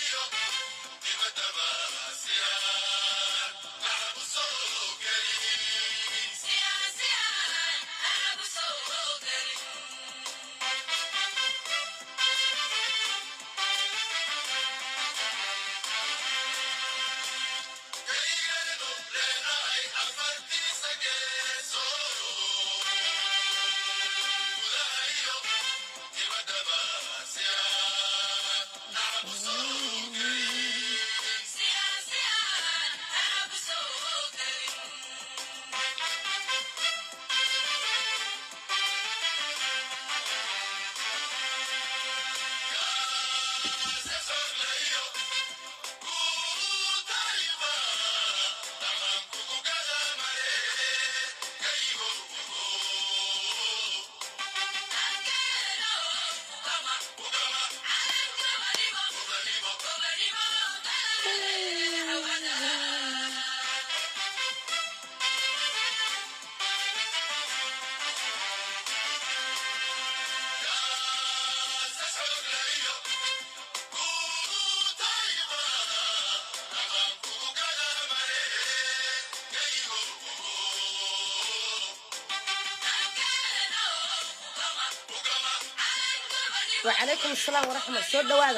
وعليكم السلام ورحمة soo dhawaada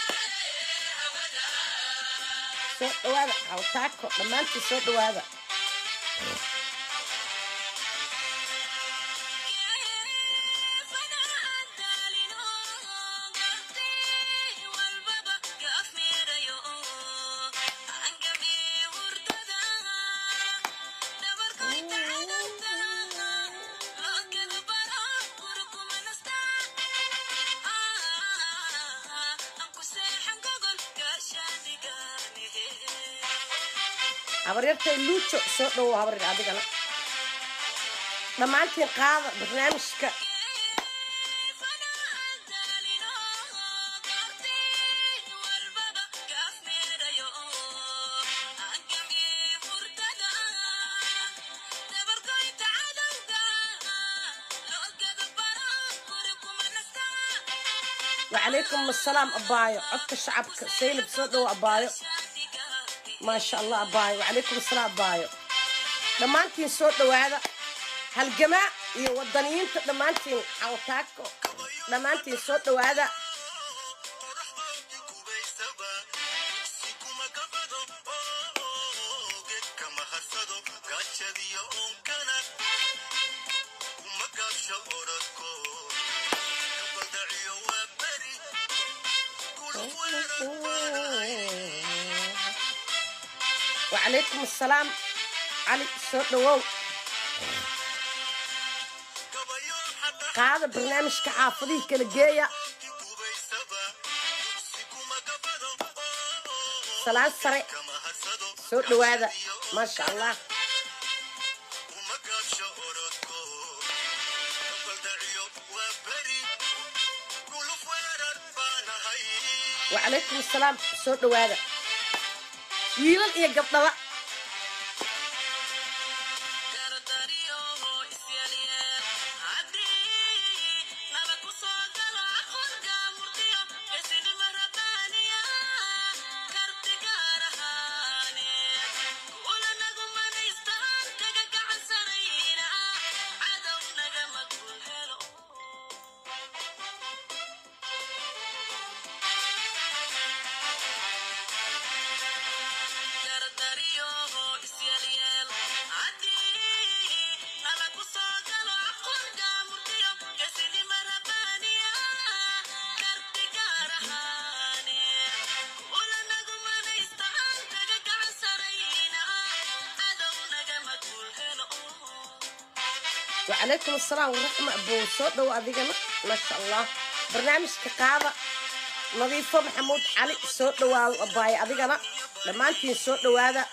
soo dhawaada hawtaako dhammaantiin soo dhawaada habaryartay luujo soo dhowow habaryar adigana dhammaantiin qaada barnaamijka وعليكم السلام أبايو عدك شعبك سيلب سودو أبايو ما شاء الله أبايو وعليكم السلام أبايو dhammaantiin soo dhawaada halgamaa iyo wadaniyiinta dhammaantiin xawtaako dhammaantiin soo dhawaada وعليكم السلام علي soo dhawow qaada barnaamijka xaafadihii kala geeya salaan sare soo dhawaada maasha allah وعليكم السلام soo dhawaada wiilal iyo gabdhaba وعليكم السلام ورحمة أبو صوت وأذيقنا ما شاء الله برنامج كقاضة نظيفة محمود علي صوت وأباي أذيقنا لما أنت صوت هذا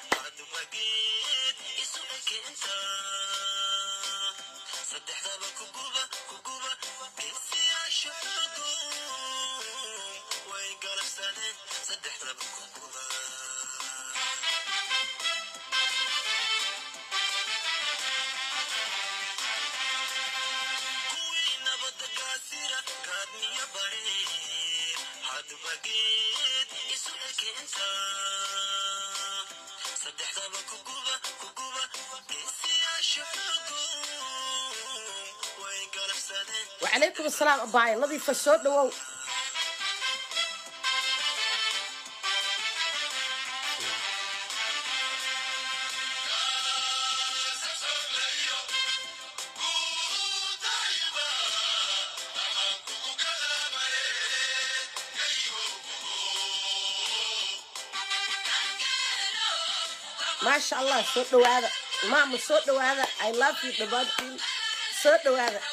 وعليكم السلام أباي نظيفة الصوت لو ما شاء الله صوت لو هذا ماما صوت لو هذا I love you دبادين صوت لو هذا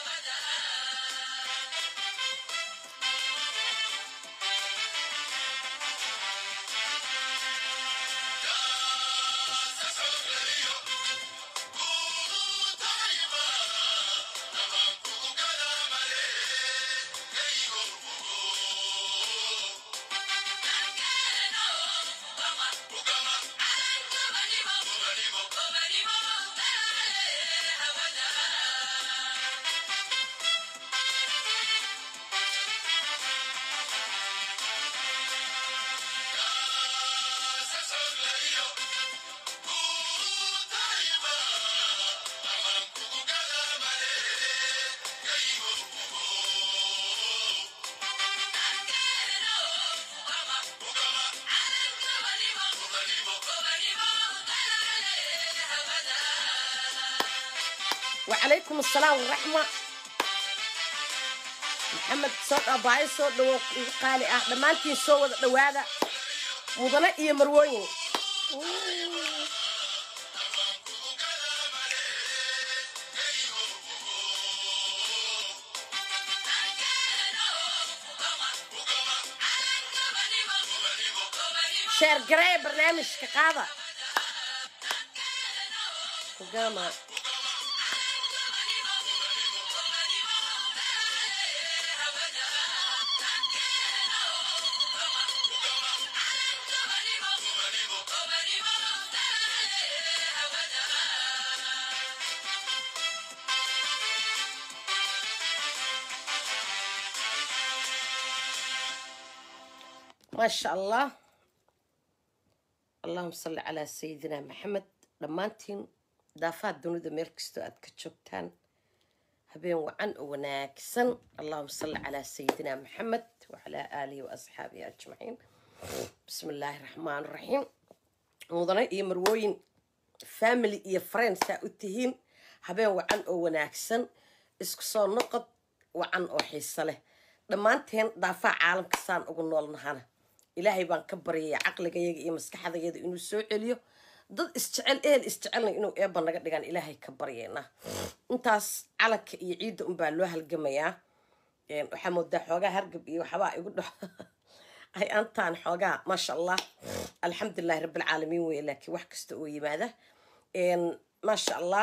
وعليكم السلام والرحمة محمد صوت أباي صوت لو قالي أه لما أنتي صوت لو هذا مضنا إيه مروين شير قراي برنامج كقاضة وقامة ما شاء الله اللهم صل على سيدنا محمد dhammaantiin daafaha dunida meel kastoo aad ka joogtaan habeen wacan oo wanaagsan allahuma salli calaa sayidina maxamed wacalaa aalihi wa asxaabihi ajmaciin bismi illaahi raxmaan raxiim mudane iyo marwooyin family iyo friends aa u tihiin habeen wacan oo wanaagsan isku soo noqod wacan oo xiiso leh dhammaanteen daafaha caalamka saan ugu noolnahana ilaahay baan ka baryaya caqligayaga iyo maskaxdayada inuu soo celiyo dad isjecel ehel isjecelna inuu eeba naga dhigaan ilaahay ka baryeena intaas calanka iyo ciidda unbaa loo halgamayaa waxaa moodaa xoogaa hargab iyo waxbaa igu dho ay antaan xoogaa maasha allah alxamdulilahi rabbilcaalamiin wey laakiin wax kasta oo yimaada maasha allah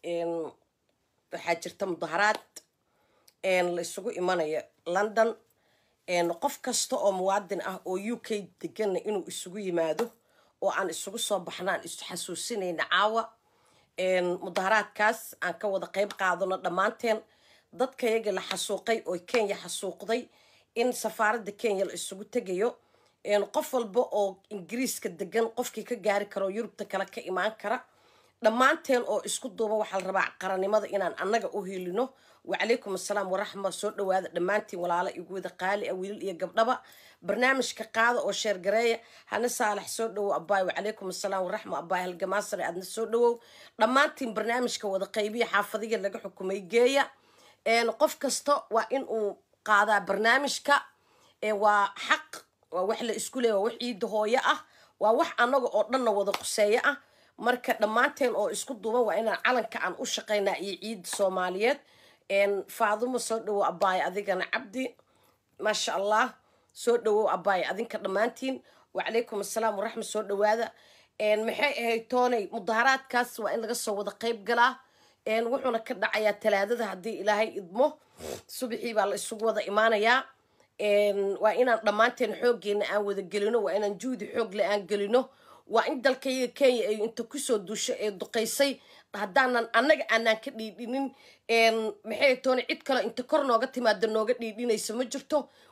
waxaa jirta mudaharaad la isugu imanayo london qof kasta oo muwaadin ah oo u k deganna inuu isugu yimaado oo aan isugu soo baxna aan isu xasuusinayna caawa mudaharaadkaas aan ka wada qeyb qaadano dhammaanteen dadkayaga la xasuuqay oo kenya xasuuqday in safaaradda kenya la isugu tegayo qof walba oo ingiriiska degan qofkii ka gaari karo yurubta kale ka imaan kara dhammaanteen oo isku duuba waxaa la rabaa qaranimada inaan annaga u hiilino wacalaykum assalaam waraxma soo dhawaada dhammaantiin walaala igu wada qaali ah wiilal iyo gabdhaba barnaamijka qaada oo sheergareeya hana saalax soo dhawow abaay wacalaykum assalaam waraxma abaay halgamaasare aadna soo dhawow dhammaantiin barnaamijka wada qaybiya xaafadiga laga xukumay geeya qof kasta waa in uu qaadaa barnaamijka waa xaq waa wax la isku leeya waa wax ciidda hooyo ah waa wax annaga oo dhanna wada quseeyo ah marka dhammaanteen oo isku duuban waa inaan calanka aan u shaqaynaa iyo ciidda soomaaliyeed faadumo soo dhawow abaay adigana cabdi maasha allah soo dhawow abaay adinka dhammaantiin wacalaykum assalaam waraxmat soo dhawaada maxay ahayd tooney mudaharaadkaas waa in laga soo wada qeyb galaa wuxuuna ka dhacayaa talaadada haddii ilaahay idmo subaxii baa la isugu wada imaanayaa waa inaan dhammaanteen xooggeena aan wada gelino waa inaan juhdi xoogle aan gelino waa in dalkayaga kenya ay inta kusoo duusho ee duqaysay haddaanan annaga aanaan ka dhiidhinin maxay toona cid kale inta kor nooga timaada nooga dhiidhinaysa ma jirto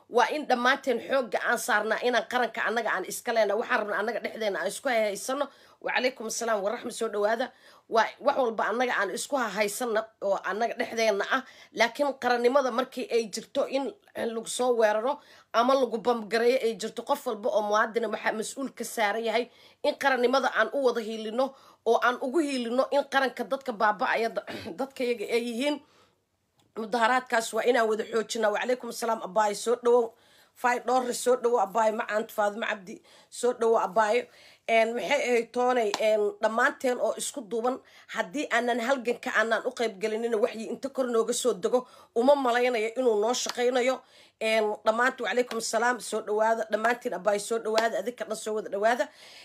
waa in dhammaanteen xoogga aan saarnaa inaan qaranka annaga aan iska leena waxaan rabna annaga dhexdeena aan isku hahaysano wacalaykum asalaam waraxma soo dhawaada waa wax walba annaga aan isku hahaysana oo annaga dhexdeena ah laakiin qarannimada markii ay jirto in lagu soo weeraro ama lagu bamgareeyo ay jirto qof walba oo muwaadina waxaa mas-uul ka saaran yahay in qarannimada aan u wada hiilino oo aan ugu hiilino in qaranka dadka baaba-aya dadka yaga ay yihiin mudaharaadkaas waa inaan wada xoojina wacalaykum asalaam abaayo soo dhawow fay dhoorre soo dhawo abaayo macaant faadimo cabdi soo dhawo abaayo maxay ahayd toonay dhammaanteen oo isku duuban haddii aanan halganka aanaan u qaybgelinina waxyi inta kor nooga soo dego uma malaynayo inuu noo shaqaynayo dhammaanti wacalaykum asalaam soo dhawaada dhammaantiin abaayo soo dhawaada adinka dhan soo wada dhawaada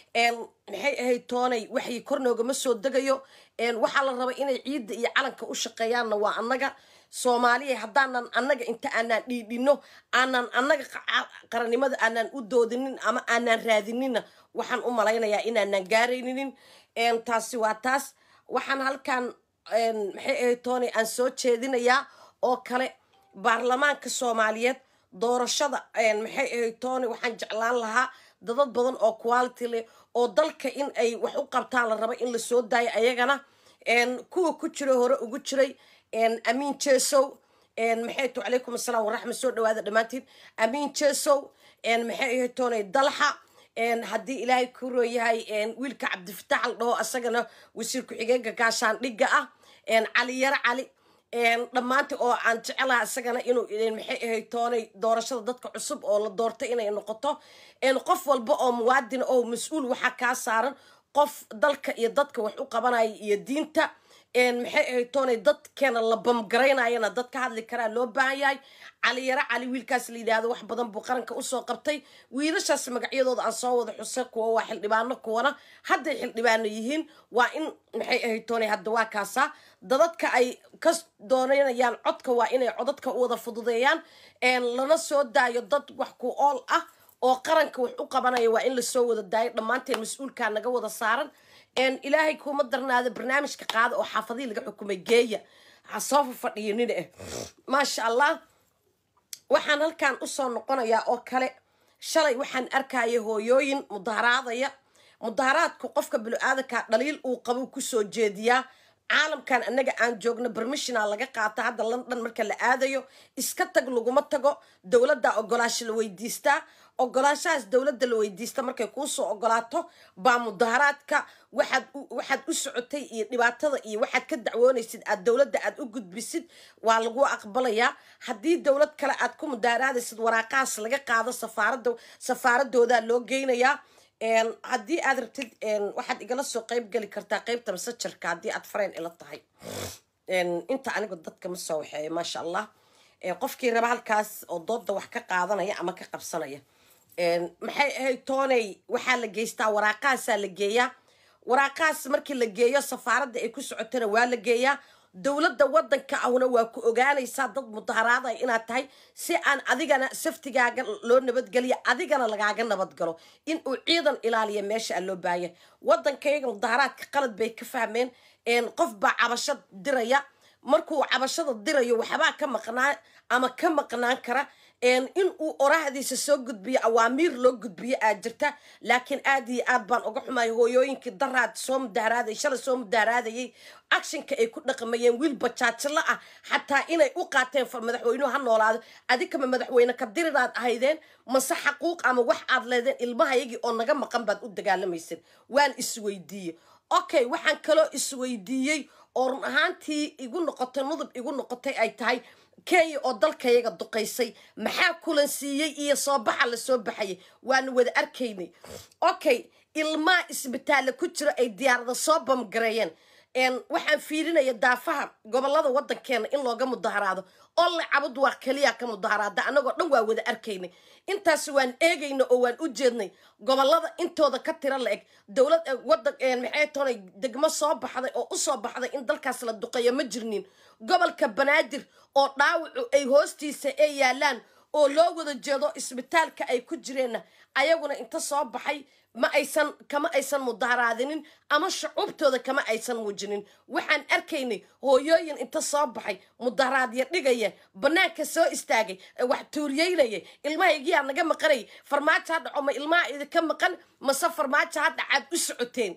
maxay ahayd toonay waxyi kor noogama soo degayo waxaa la raba inay ciidda iyo calanka u shaqeeyaanna waa annaga soomaaliya haddaanan annaga inta aanaan dhiidhino aanan annaga qarannimada aanaan u doodinin ama aanaan raadinina waxaan u malaynayaa inaanaan gaarayninin taasi waa taas waxaan halkan maxay ahayd toonay aan soo jeedinayaa oo kale baarlamaanka soomaaliyeed doorashada maxay ahayd toonay waxaan jeclaan lahaa dadad badan oo quality leh oo dalka in ay wax u qabtaan la raba in la soo daayo ayagana kuwa ku jira hore ugu jiray amiin jesow maxay to calaykum asalaam waraxma soo dhawaada dhammaantiin amiin jesow maxay ahayd toonay dalxa haddii ilaahay ku rooyahay wiilka cabdifatax al dhaho asagana wasiir ku-xigeenka gaashaandhigga ah cali yaro cali dhammaanti oo aan jecelaha isagana inuu maxay ahayd toonay doorashada dadka cusub oo la doortay inay noqoto qof walba oo muwaadina oo mas-uul waxaa kaa saaran qof dalka iyo dadka wax u qabanaya iyo diinta maxay ahayd toonay dadkeena la bamgaraynayana dad ka hadli karaa loo baahan yahay cali yaro cali wiilkaas la yidhaahdo wax badan buu qaranka usoo qabtay wiilashaas magacyadooda aan soo wada xusay kuwa waa xildhibaano kuwana hadday xildhibaano yihiin waa in maxay ahayd toonay hadda waa kaasaa dadadka ay ka doonanayaan codka waa inay codadka u wada fududeeyaan lana soo daayo dad wax ku ool ah oo qaranka wax u qabanaya waa in lasoo wada daayo dhammaanteen mas-uulkaa naga wada saaran ilaahay kuma darnaada barnaamijka qaada oo xaafadihii laga xukumay geeya ha soo fafadhiyo nin ah maasha allah waxaan halkan usoo noqonayaa oo kale shalay waxaan arkaya hooyooyin mudaharaadaya mudaharaadku qofka bilo-aadanka dhaliil uu qabo kusoo jeediyaa caalamkan annaga aan joogno bermishina laga qaata hadda london marka la aadayo iska tag laguma tago dowladda ogolaasho la weydiistaa ogolaashahaas dowladda la weydiista markay kuusoo ogolaato baa mudaharaadka waxaad waxaad u socotay iyo dhibaatada iyo waxaad ka dacwoonaysid aad dowladda aad u gudbisid waa lagu aqbalayaa haddii dowlad kale aad ku mudaharaadaysid waraaqahaas laga qaado safaarada safaaradoodaa loo geynayaa haddii aad rabtid waxaad igala soo qeyb geli kartaa qeybta masajarka haddii aad fareen ila tahay inta anigu dadka ma soo waxeeyo maasha allah qofkii raba halkaas oo dooda wax ka qaadanaya ama ka qabsanaya maxay ahayd tooney waxaa la geystaa waraaqahaasaa la geeyaa waraaqahaas markii la geeyo safaaradda ay ku socotana waa la geeyaa dowladda wadanka ahuna waa ku ogaanaysaa dad mudaharaadaya inaad tahay si aan adigana saftigaaga loo nabadgeliyo adigana lagaaga nabadgalo in uu ciidan ilaaliya meesha aan loo baahaya wadankayga mudaharaadka qalad bay ka fahmeen qof baa cabasho diraya markuu cabashada dirayo waxbaa ka maqnaa ama ka maqnaan kara in uu orahdiisa soo gudbiyo awaamiir loo gudbiyo aad jirta laakiin aad iyo aad baan uga xumay hooyooyinkii daraad soo mudaharaaday shalay soo mudaaraadayay actionka ay ku dhaqmayeen wiil bajaajilo ah xataa inay u qaateen madaxweynuhu ha noolaado adikama madaxweyne ka diriraad ahaydeen mase xaquuq ama wax aad leedeen ilmahayagii oo naga maqan baad u dagaalamayseen waan isweydiiyey okay waxaan kaloo isweydiiyey oo run ahaantii igu noqotay nudub igu noqotay ay tahay kenya oo dalkayaga duqaysay maxaa kulansiiyey iyo soo baxa lasoo baxayay waana wada arkaynay okay ilmaa isbitaalla ku jira ay diyaarada soo bamgareeyeen waxaan fiirinaya daafaha gobolada wadankeena in looga mudaharaado oo la cabud waa keliya ka mudaharaada annagoo dhan waa wada arkaynay intaas waan eegayna oo waan u jeednay gobolada intooda ka tira la eg dowlad wadan maxay toonay degmo soo baxday oo usoo baxday in dalkaas la duqeeyo ma jirnin gobolka banaadir oo dhaawacu ay hoostiisa ay yaalaan oo loo wada jeedo isbitaalka ay ku jireenna ayaguna inta soo baxay ma aysan kama aysan mudaharaadinin ama shucuubtooda kama aysan muujinin waxaan arkaynay hooyooyin inta soo baxay mudaharaadya dhigaya bannaanka soo istaagay ee wax tuuriyeynaya ilmahaygiyaa naga maqanay farmaajo ha dhaco ma ilmaha idinka maqan mase farmaajo hadda aad u socoteen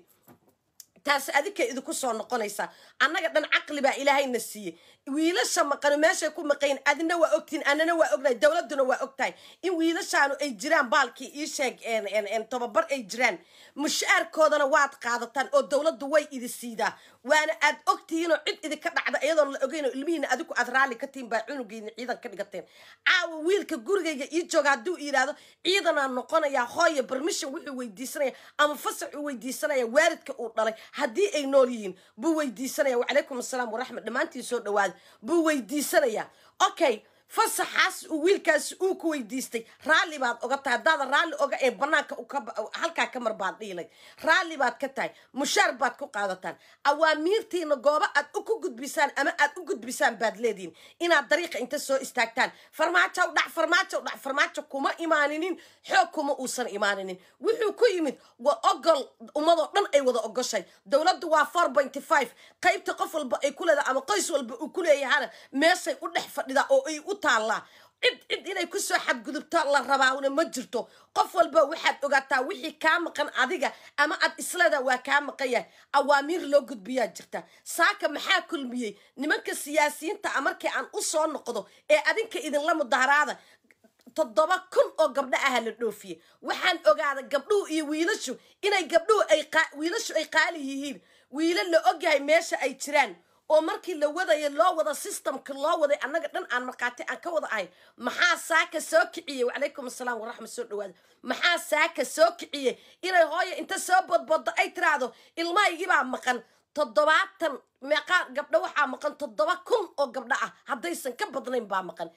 taasi adinka idinku soo noqonaysaa annaga dhan caqli baa ilaahayna siiyey wiilasha maqano meeshay ku maqayn adina waa ogtiin anana waa ognahay dowladuna waa ogtahay in wiilashaanu ay jiraan baalkii ii sheeg tababar ay jiraan mushaarkoodana waad qaadataan oo dowladdu way idi siidaa waana aad ogtihiinoo cid idinka dhacda iyadoon la ogeynoo ilmihiina adigu aad raalli ka tihin baa cunugiina ciidan ka dhigateen caawa wiilka gurigayga ii jooga hadduu yidhaahdo ciidanaa noqonayaa hooya barmishan wuxuu weydiisanaya ama fasax uu weydiisanaya waalidka uu dhalay haddii ay nool yihiin buu weydiisanaya wacalaykum assalaam waraxmat dhammaantiin soo dhawaada buu weydiisanayaa okay fasaxaas uu wiilkaas uu ku weydiistay raalli baad oga tahay haddaada raalli oga ee banaanka halkaa ka mar baad dhiilay raalli baad ka tahay mushaar baad ku qaadataan awaamiirtiina goobo aad ku gudbisaan ama aad u gudbisaan baad leedihin inaad dariiqa inta soo istaagtaan farmaajo dhac farmaajo dhac farmaajo kuma imaaninin xoog kuma uusan imaaninin wuxuu ku yimid waa ogol ummadoo dhan ay wada ogoshay dowladdu waa four pointy five qaybta qof walba ay ku leedahay ama qoys walba uu ku leeyahana meeshay u dhex fadhidaa oo ay u taallaa cid cid inay kusoo xadgudubto la rabaana ma jirto qof walba waxaad ogaataa wixii kaa maqan adiga ama aad isleeda waa kaa maqan yahay awaamiir loo gudbiyaa jirta saaka maxaa kulmiyey nimanka siyaasiyiinta a markii aan u soo noqdo ee adinka idinla mudaharaada toddoba kun oo gabdho aha la dhoofiyey waxaan ogaada gabdhuhu iyo wiilashu inay gabdhuhu ay wiilashu ay qaali yihiin wiila la ogyahay meesha ay jiraan oo markii la wadayo loo wada systemka loo waday annaga dhan aan markhaati aan ka wada ahay maxaa saaka soo kiciyey wacalaykum assalaam waraxmat soo dhawaada maxaa saaka soo kiciyey inay hooyo inta soo bodboddo ay tiraahdo ilmahaygibaa maqan toddobaatan meeqaa gabdho waxaa maqan toddoba kun oo gabdho ah haddaysan ka badnayn baa maqan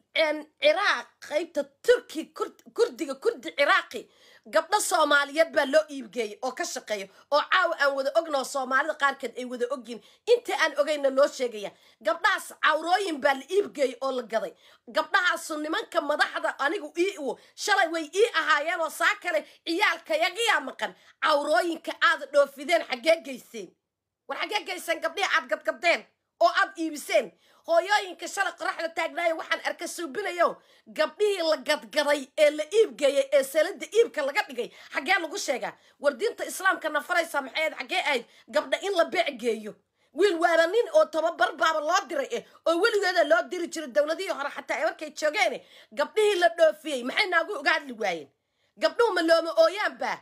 ciraaq qaybta turki kurdiga kurdi ciraaqi gabdho soomaaliyeed baa loo iibgeeyay oo ka shaqeeya oo caawa aan wada ognaho soomaalida qaarkeed ay wada ogyihin inta aan ogayna loo sheegaya gabdhahaas cawrooyin baa la iibgeeyay oo la gaday gabdhahaasu nimanka madaxda anigu ii shalay way ii ahaayeen oo saa kale ciyaalkayagiyaa maqan cawrooyinka aada dhoofideen xaggee geyseen war xaggee geyseen gabdhihii aad gadgadeen oo aad iibiseen hooyooyinka shalay qoraxda taagnaayo waxaan arka suubinayo gabdhihii la gadgaday ee la iibgeeyey ee salada iibka laga dhigay xaggee lagu sheegaa war diinta islaamka nafaraysa maxay ahayd xaggee ahayd gabdha in la beec geeyo wiil waaba nin oo tababar baaba loo diray eh oo weligeeda loo diri jiray dowladihii hore xataa markay joogeen gabdhihii la dhoofiyey maxay naagu uga hadli waayeen gabdhuhu ma looma ooyaan baa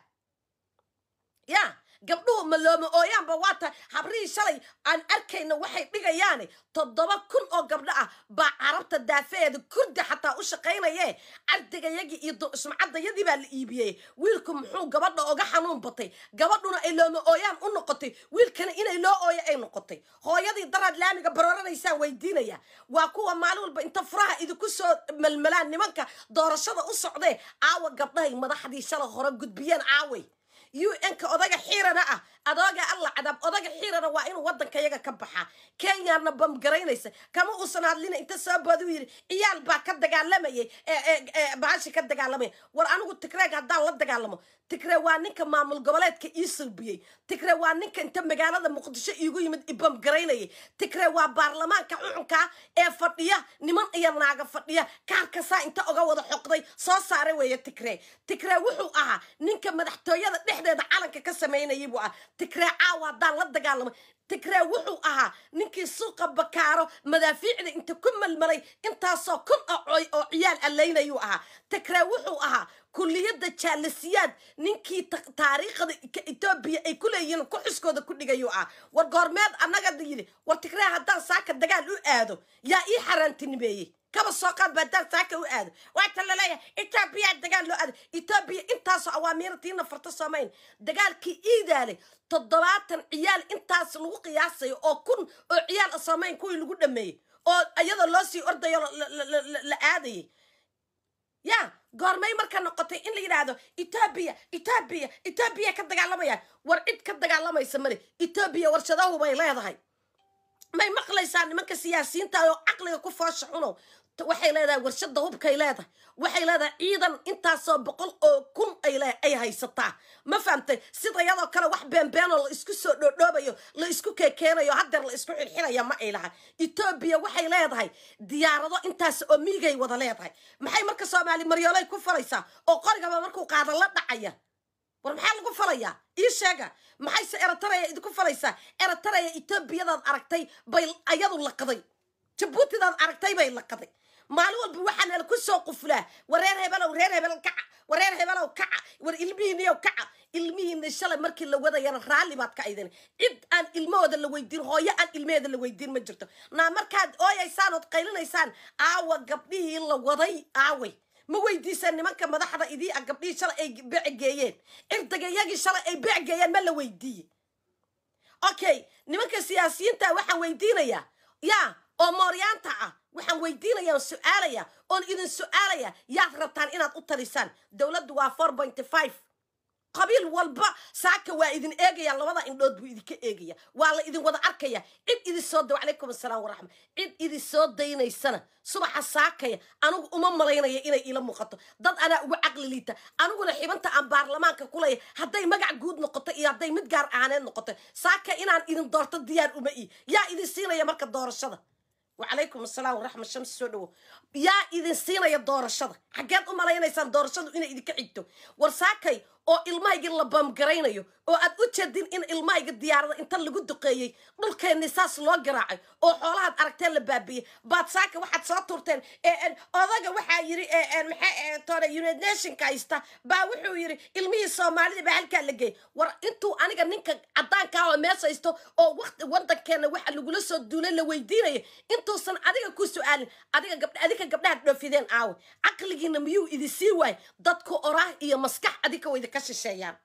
ya gabdhuhu ma looma ooyaanba waa tahay habrihii shalay aan arkayna waxay dhigayaane toddoba kun oo gabdho ah baa carabta daafeeeda kurdi xataa u shaqaynaye ardigayagii iyo sumcaddayadii baa la iibiyey wiilku muxuu gabadha oga xanuun batay gabadhuna ay looma ooyaan u noqotay wiilkana inay loo ooyo ay noqotay hooyadii daraad laamiga barooranaysaa weydiinaya waa kuwa maalin walba inta furaha idinku soo melmelaan nimanka doorashada u socdee caawa gabdhahay madaxdii shalay hore gudbiyeen caaway u n-ka odaga xiirana ah adooga alla cadaab odaga xiirana waa inuu waddanka yaga ka baxaa kenyana bamgaraynaysa kama uusan hadlina inta soo booduu yidhi ciyaal baa ka dagaalamayay baashi ka dagaalamaya war anigu tigreeg haddaan la dagaalamo tigre waa ninka maamul goboleedka ii sulbiyey tigre waa ninka inta magaalada muqdisho iigu yimid ibamgaraynayay tigre waa baarlamaanka xuxunkaa ee fadhiya niman iyo naaga fadhiya kaarkasaa inta oga wada xoqday soo saara weeye tigre tigre wuxuu ahaa ninka madaxtooyada dhexdeeda calanka ka samaynayay buu ah tigre caawa haddaan la dagaalamo tigre wuxuu ahaa ninkii suuqa bakaaro madaafiicda inta ku malmalay intaasoo kun oo ciyaal allaynayuu ahaa tigre wuxuu ahaa kulliyadda jaalasiyaad ninkii taariikhda etoobiya ay ku leeyihiin ku xuskooda ku dhigayuu ah war goormeed annaga yidhi war tigree haddaan saaka dagaal u aado yaa ii xaaraantinimeeyey kaba soo qaad ba haddaan saaka u aado waata laleeyahay etoobiya dagaal loo aado etoobiya intaasoo awaamiiratiina farta soomayn dagaalkii iidaalay toddobaatan ciyaal intaas lagu qiyaasayo oo kun oo ciyaal soomayn kuwii lagu dhameeyey oo iyadoo loo sii ordayo la aadayay ya goormay marka noqotay in la yidhaahdo etoobiya etoobiya etoobiya ka dagaalamayaan war cid ka dagaalamaysa male etoobiya warshadahu bay leedahay may maqlaysaa nimanka siyaasiyiinta oo caqliga ku foosha xunow waxay leedahay warshada hubkay leedahay waxay leedahay ciidan intaasoo boqol oo kun ay le ay haysataa ma fahamtay sida iyadoo kale wax beenbeenoo la isku soo dhoodhoobayo la isku kekeenayo hadeer la isku xirxiraya ma ay laha etoobiya waxay leedahay diyaarado intaas oo miigay wada leedahay maxay marka soomaali maryoolay ku falaysaa oo qorigaba markuu qaada la dhacaya war maxaa lagu falayaa ii sheega maxayse erataraya idinku falaysaa erataraya etoobiyadaad aragtay bay ayadu laqaday jabuutidaad aragtay bay laqaday maalin walba waxaana ku soo quflaa wareer hebelow reer hebel kaca wareer hebelow kaca war ilmihiiniyow kaca ilmihiina shalay markii la wadayana raalli baad ka aydin cid aan ilmahooda la weydiin hooyo aan ilmaheeda la weydiin ma jirto naa markaad ooyaysaan ood qaylinaysaan aawa gabdhihii la waday aaway ma weydiisaan nimanka madaxda idii a gabdhihii shalay ay becgeeyeen cirdagayagii shalay ay becgeeyeen ma la weydiiye okay nimanka siyaasiyiinta waxaan weydiinayaa yaa oo mooryaanta ah waxaan weydiinaya on su-aalaya oon idin su-aalaya yaad rabtaan inaad u talisaan dowladdu waa four pointy five qabiil walba saaka waa idin eegaya labada indhood buu idinka eegaya waa la idin wada arkaya cid idin soo da calaykum asalaam waraxma cid idin soo daynaysana subaxa saakaya anigu uma malaynaya inay ila muuqato dad anaa ugu caqli liita aniguna xibanta aan baarlamaanka kulaya hadday magac guud noqoto iyo hadday mid gaar ahaaneed noqoto saaka inaan idin doorto diyaar uma ii yaa idin siinaya marka doorashada wacalaykum asalaam waraxma shams soo dhawo yaa idin siinaya doorashada xaggeed u malaynaysaan doorashadu inay idinka xigto war saakay oo ilmahayga la baamgaraynayo oo aad u jeedin in ilmahayga diyaarada inta lagu duqeeyey dhulkeenni saas loo garaacay oo xoolahaad aragteen la baabiyey baad saaka waxaad soo turteen odaga waxaa yiri maxaa united nationka haysta baa wuxuu yiri ilmihii soomaalida baa halkaa la geeyay war intuu aniga ninka caddaankaa oo mees haysto oo waqti wadankeena waxa lagula soo duulay la weydiinaya intuusan adiga ku su-aalin adiga gabdha adinka gabdhaha dhoofideen aawe caqligiina miyuu idin sii waay dadku oraah iyo maskax adinka wa idinka shisheeyaan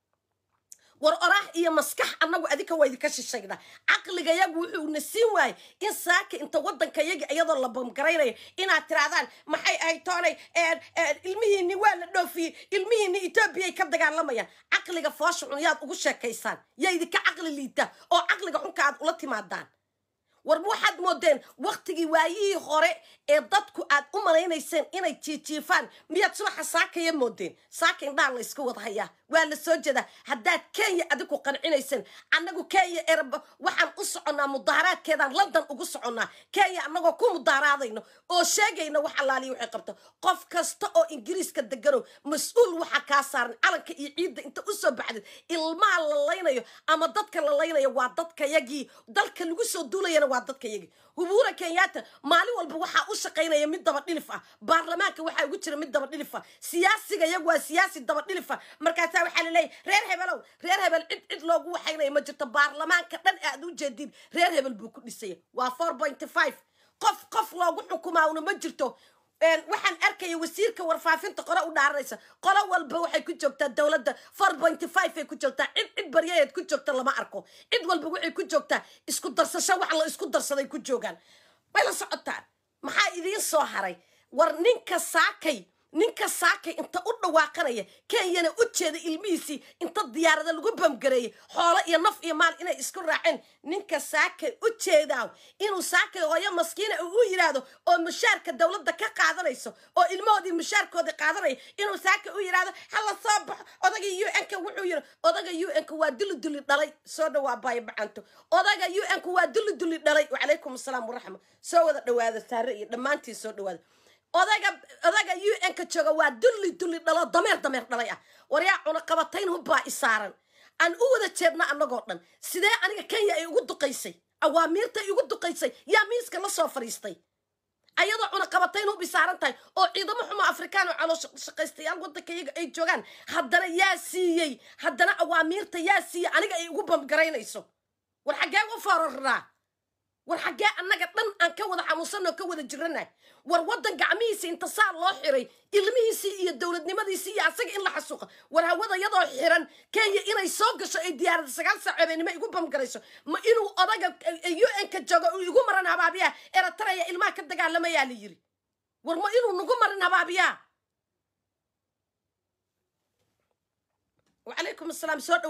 war oraah iyo maskax annagu adinka waa idinka shishaynaa caqligayagu wuxuuna siin waayey in saaka inta waddankayagi iyadoo la bamgaraynayo inaad tirahdaan maxay ahayd toonay ilmihiini waa la dhoofiyey ilmihiini etoobiyay ka dagaalamayaan caqliga foosha xun yaad ugu sheekaysaan yaa idinka caqli liita oo caqliga xunka aad ula timaadaan war waxaad moodeen waktigii waayihii hore ee dadku aad u malaynayseen inay jiijiifaan miyaad subaxa saakaya moodeen saaka indhaha la ysku wada hayaa waa la soo jeedaa haddaad kenya adigu qancinayseen annagu kenya erb waxaan u soconnaa mudaaharaadkeedaan london ugu soconnaa kenya annagoo ku mudaaharaadayno oo sheegayna wax allaaliya waxay qabto qof kasta oo ingiriiska deganow mas-uul waxa kaa saaran calanka iyo ciidda inta u soo baxdid ilmaha la laynayo ama dadka la laynayo waa dadkayagii dalka lagu soo duulayana waa dadkayagii hubuura kenyaata maalin walba waxaa u shaqaynaya mid daba dhilif ah baarlamaanka waxaa ugu jira mid daba dhilif ah siyaasiga iyagu waa siyaasi daba dhilif ah markaasaa waxaa laleeyahy reer hebelow reer hebel cid cid loogu waxaynayo ma jirto baarlamaanka dhan aad u jeedin reer hebel buu ku dhisaya waa four pointy five qof qof loogu xukumaawna ma jirto waxaan arkaya wasiirka warfaafinta qore u dhaaranaysa qolo walba waxay ku joogtaa dowladda four pointy five ay ku joogtaa cid cid baryaheed ku joogta lama arko cid walba waxay ku joogtaa isku darsasho wax la isku darsaday ku joogaan way la socotaan maxaa idiin soo haray war ninka saakay ninka saakay inta u dhawaaqanaya kenyana u jeeda ilmihiisii inta diyaarada lagu bamgareeyey xoolo iyo naf iyo maal inay isku raaceen ninka saakay u jeedaa inuu saakay hooyo maskiina uu u yidhaahdo oo mushaarka dowladda ka qaadanayso oo ilmahoodii mushaarkoodii qaadanaya inuu saakay u yidhaahdo hala soo baxo odaga u n-ka wuxuu yidhi odaga u n-ka waa duli duli dhalay soo dhawaa baayo bacanto odaga u n-ka waa duli duli dhalay wacalaykum asalaam waraxma soo wada dhawaada saare iyo dhammaantiin soo dhawaada odaga odaga u n-ka jooga waa dulli dulli dhalo dameer dameer dhalay ah waryaa cunaqabatayn hubbaa isaaran aan u wada jeedna annagoo dhan sidee aniga kenya ay ugu duqaysay awaamiirta ay ugu duqaysay yaa miiska la soo fadhiistay ayadoo cunaqabatayn hub isaaran tahay oo ciidamo xumo afrikaan oo caloo shaqaystayaal waddanka iyaga ay joogaan haddana yaa siiyey haddana awaamiirta yaa siiyey aniga ay ugu bamgaraynayso war xaggee u foorarnaa war xaggee annaga dhan aan ka wada xanuunsanoo ka wada jirana war waddan gacmihiisa inta saa loo xiray ilmihiisii iyo dowladnimadiisii iyo asaga in la xasuuqa war hawada yadoo xiran kenya inay soo gasho ay diyaarada sagaal saac habeenimo igu bamgarayso ma inuu odaga u n-ka joogo uu igu maran habaabiyaa erataraya ilmaha ka dagaalamayaa la yiri war ma inuu nagu marin habaabiyaa wacalaykum asalaam soo dhawaada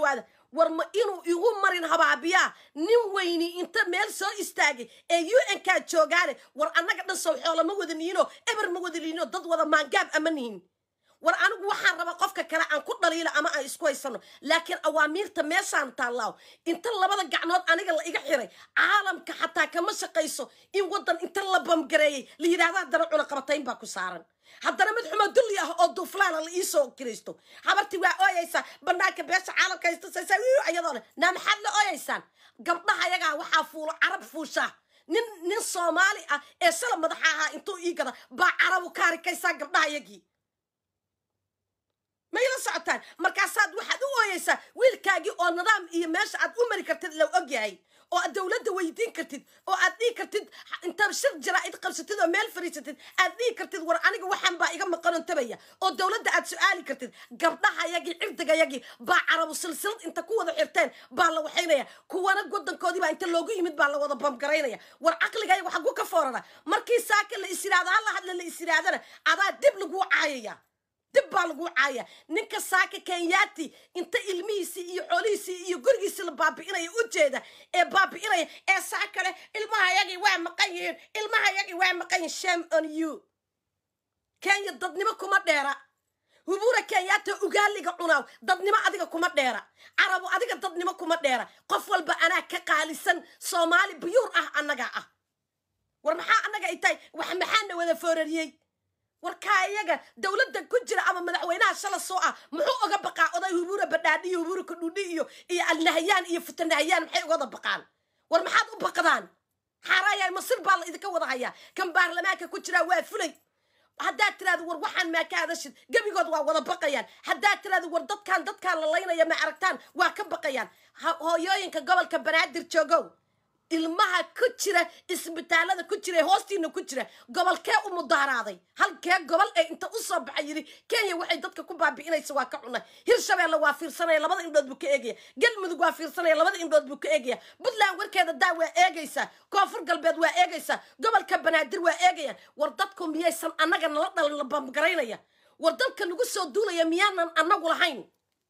war ma inuu igu marin habaabiyaa nin weyni inta meel soo istaagay ee u n kaa joogaane war annaga dhan sow xoola ma wada nihinoo eber ma wada nihinoo dad wada maangaab ama nihin war anigu waxaan rabaa qofka kale aan ku dhaliilo ama aan isku haysano laakiin awaamiirta meeshaan taallaaw inta labada gacnood aniga la iga xiray caalamka xataa kama shaqayso in waddan inta la bamgareeyey la yidhahdo haddana cunaqabatayn baa ku saaran haddana mid xumo dulli ah oo duuflaana la iisoo kiraysto habartii waa ooyaysaa banaanka beesha caalamka haysta saysa ayadoo leh naa maxaad la ooyaysaan gabdhaha yagaa waxaa fuulo carab fuushaa nin nin soomaali ah ee shala madaxa ahaa intuu ii gada baa carabu ka harikaysaa gabdhaha yagii ma ila socotaan markaasaad waxaad u ooyeysaa wiilkaagii oo nidaam iyo meesha aad u mari kartid la og yahay oo aad dowladda weydiin kartid oo aad dhihi kartid intaad shir jaraa'id qabsatid oo meel fariisatid aad dhihi kartid war aniga waxaan baa iga maqanon tabaya oo dowladda aad su-aali kartid gabdhahayagii cirdigayagii baa carabu silsilad inta ku wada xirteen baa la waxaynaya kuwana wadankoodii baa inta loogu yimid baa la wada bamgaraynaya war caqligayaga xagu ka foorara markii saaka la is yidhahdo hala hadla la is yidhahdana adaa dib laguu caayaya dib baa lagu caaya ninka saaka kenyaati inta ilmihiisii iyo xoolihiisii iyo gurigiisii la baabi'inaya ujeeda ee baabi'inaya ee saa kale ilmahayagii waa maqan yihiin ilmahayagii waa maqan yihin shame on you kenya dadnimo kuma dheera hubura kenyaata ugaaliga cunaaw dadnimo adiga kuma dheera carabu adiga dadnimo kuma dheera qof walba anaa ka qaalisan soomaali buyuur ah annagaa ah war maxaa annaga ay tahay wax maxaana wada foorariyey warkaa iyaga dowladda ku jira ama madaxweynaha shala soo ah muxuu oga baqaa oday hubura badhaadhi iyo hubura kadhudhi iyo iyo alnahayaan iyo futanahayaan maxay ugada baqaan war maxaad u baqdaan xaaraayahay masir baa la idinka wada hayaa kan baarlamaanka ku jiraa waa fulay haddaad tiraado war waxaan maa ka hadashid gebigood waa wada baqayaan haddaad tiraado war dadkaan dadkaan la laynaya ma aragtaan waa ka baqayaan hooyooyinka gobolka banaadir joogow ilmaha ku jira isbitaalada ku jira ee hoostiina ku jira gobolkee u mudaaraaday halkee gobol ee inta u soo baxay yidhi kenya waxay dadka ku baabi'inaysa waa ka cunay hirshabeelle waa fiirsanaya labada indhood buu ka eegaya galmudug waa fiirsanaya labada indhood buu ka eegaya puntland warkeeda daa waa eegaysaa koonfur galbeed waa eegaysaa gobolka banaadir waa eegayaan war dadku miyaysan annaga nala dhalin la bambgaraynaya war dalka nagu soo duulaya miyaanan annagu lahayn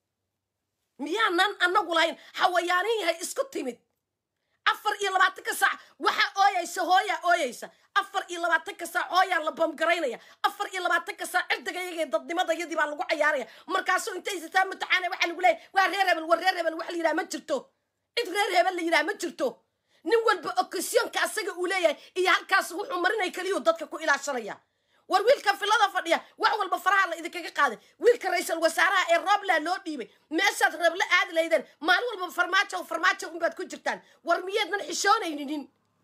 miyaanan annagu lahayn xawayaanin yahay isku timid afar iyo labaatanka saac waxaa ooyaysa hooyaa ooyaysa afar iyo labaatanka saac hooyaa la bamgaraynaya afar iyo labaatanka saac cirdigayagee dadnimadayadii baa lagu cayaaraya markaasuu intay sitaa mutaxaana waxaa lagu leeyahy waa reer hebel war reer hebel wax la yidhaha ma jirto cid reer hebel la yidhaha ma jirto nin walba okasyoonka asaga uu leeyahay iyo halkaas wuxuu marinay keliyuu dadka ku ilaashanaya war wiilka filada fadhiya wax walba faraha la idinkaga qaaday wiilka ra-iisul wasaaraha ee roobland loo dhiibay meeshaad reebla aadi laydeen maalin walba farmaajo farmaajo unbaad ku jirtaan war miyeednan xishoonaynin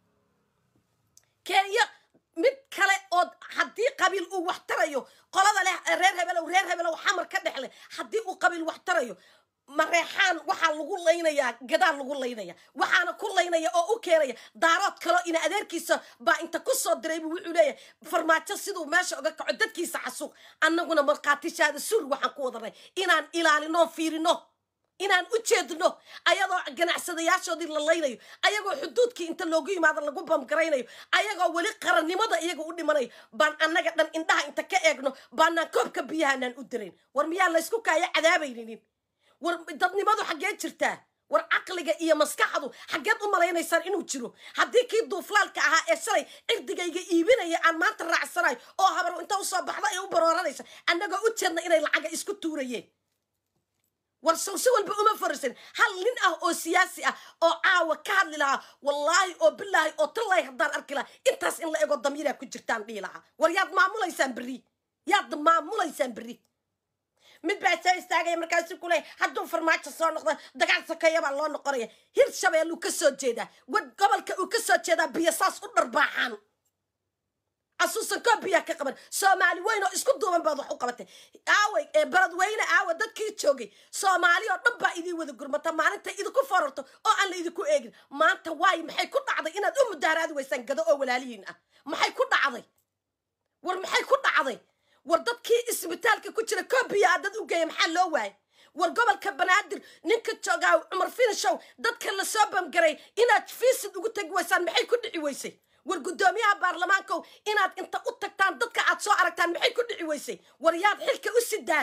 kenya mid kale oo haddii qabiil uu wax tarayo qolada leh reer hebelow reer hebelow xamar ka dhexle haddii uu qabiil wax tarayo mareexaan waxaa lagu laynayaa gadaal lagu laynaya waxaana ku laynaya oo u keenaya daarood kaloo ina adeerkiisa baa inta ku soo diray buu wuxuu leeyahay farmaajo siduu meesha uga kaco dadkiisa xasuuq annaguna markhaatishaada suur waxaan ku wadanay inaan ilaalino fiirino inaan u jeedno ayagoo ganacsadayaashoodii la laynayo ayagoo xuduudkii inta loogu yimaado lagu bamgaraynayo ayagoo weli qarannimada iyaga u dhimanayo baan annaga dhan indhaha inta ka eegno baanaan koobka biyahanaan u dirayn war miyaa laysku kaaya cadaabayninin war dadnimadu xaggee jirtaa war caqliga iyo maskaxdu xaggeed u malaynaysaan inuu jiro haddii kii duuflaalka ahaa ee shalay cirdigayga iibinaya aan maanta raacsanayo oo habar inta usoo baxda ee u barooranaysa annagoo u jeedna inay lacaga isku tuurayeen war sawse walba uma farisan hal nin ah oo siyaasi ah oo caawa ka hadli lahaa wallaahi oo bilaahi oo tallaahi haddaan arki lahaa intaas in la ego damiiraa ku jirtaan dhihi lahaa war yaad maamulaysaan berri yaad maamulaysaan berri mid baa soo istaagaya markaasu ku leeya hadduu farmaajo soo noqdo dagaal sokeeya baa loo noqonaya hir shabeel uu ka soo jeedaa wad gobolka uu ka soo jeedaa biyo saas u dharbaaxaan asuusan koo biyaa ka qaban soomaali weyn oo isku duuban baad wax u qabatay aaway ee baradweyne aawa dadkii joogay soomaali oo dhan baa idiin wada gurmata maalinta idinku forarto oo aan la idinku eegin maanta waayo maxay ku dhacday inaad u mudaaraadi weysaan gado oo walaalihiin ah maxay ku dhacday war maxay ku dhacday war dadkii isbitaalka ku jira koobiya a dad u geeya maxaa loo waayay war gobolka banaadir ninka joogaa cumar finishow dadka lasoo bamgaray inaad fiisid ugu tegi weysaan maxay ku dhici weysay war guddoomiyaha baarlamaankow inaad inta u tagtaan dadka aad soo aragtaan maxay ku dhici weysay war yaad xilka u sidaan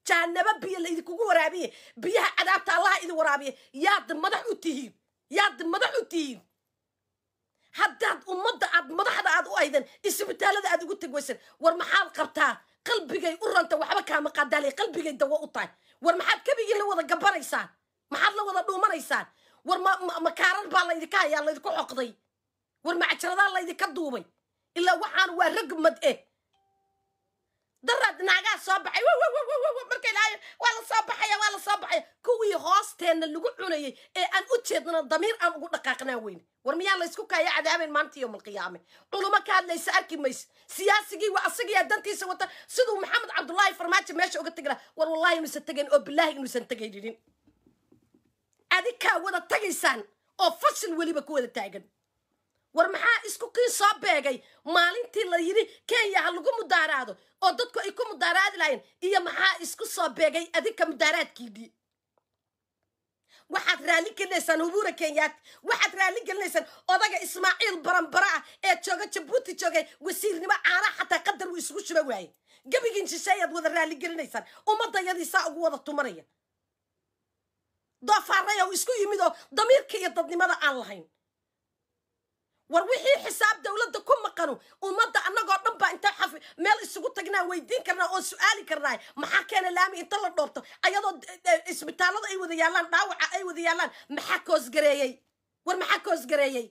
jahanabo biyo la idinkugu waraabiye biyaha cadaabta allaha idin waraabiye yaad madax u tihiin yaad madax u tihiin haddaad ummadda aad madaxda aad u aydan isbitaalada aad ugu tegwaysan war maxaad qabtaa qalbigay u ranta waxba kaama qadaalay qalbigay dawo u tahay war maxaad kabigii la wada gabanaysaan maxaad la wada dhuumanaysaan war ma makaarar baa laydinka hayaa laydinku xoqday war macjaradaa laydinka duubay ilaa waxaan waa ragmad eh daraad naagaa soo baxay marka ilaahay waa la soo baxaya waa la soo baxaya kuwii hoosteenna lagu cunayay ee aan u jeednana damiir aan ugu dhaqaaqnaa weyne war miyaa laysku kaaya cadaaben maanta yowm alqiyaame culumo ka hadlaysa arki mayse siyaasigii waa asagiyaa dantiisa wata siduu maxamed cabdullaahi farmaajo meesha uga tegi laha war wallahi inuusan tegayn oo bilaahi inuusan tegaynin adikaa wada tagaysaan oo fashil weliba ku wada taagan war maxaa isku kii soo beegay maalintii la yidhi kenya ha lagu mudaaraado oo dadku ay ku mudaaraadi lahayn iyo maxaa isku soo beegay adinka mudaaraadkiidii waxaad raalli gelinaysaan hubuura kenyaati waxaad raalli gelinaysaan odaga ismaaciil baranbara ah ee jooga jabuuti joogay wasiirnimo caanaha xataa qadar uu isugu shuba waaye gebigiin shisheeyaad wada raalli gelinaysaan ummadayadiisaa ugu wada tumanaya doofaarray oo isku yimid oo damiirka iyo dadnimada aan lahayn war wixii xisaab dowladda ku maqanu ummadda annagoo dhan baa intaa xafi meel isugu tagnaa weydiin karnaa oo su-aali karnaa maxaa keena laami inta la dhoobto ayadoo isbitaallada ay wada yaallaan dhaawaca ay wada yaallaan maxaa koosgareeyey war maxaa koosgareeyey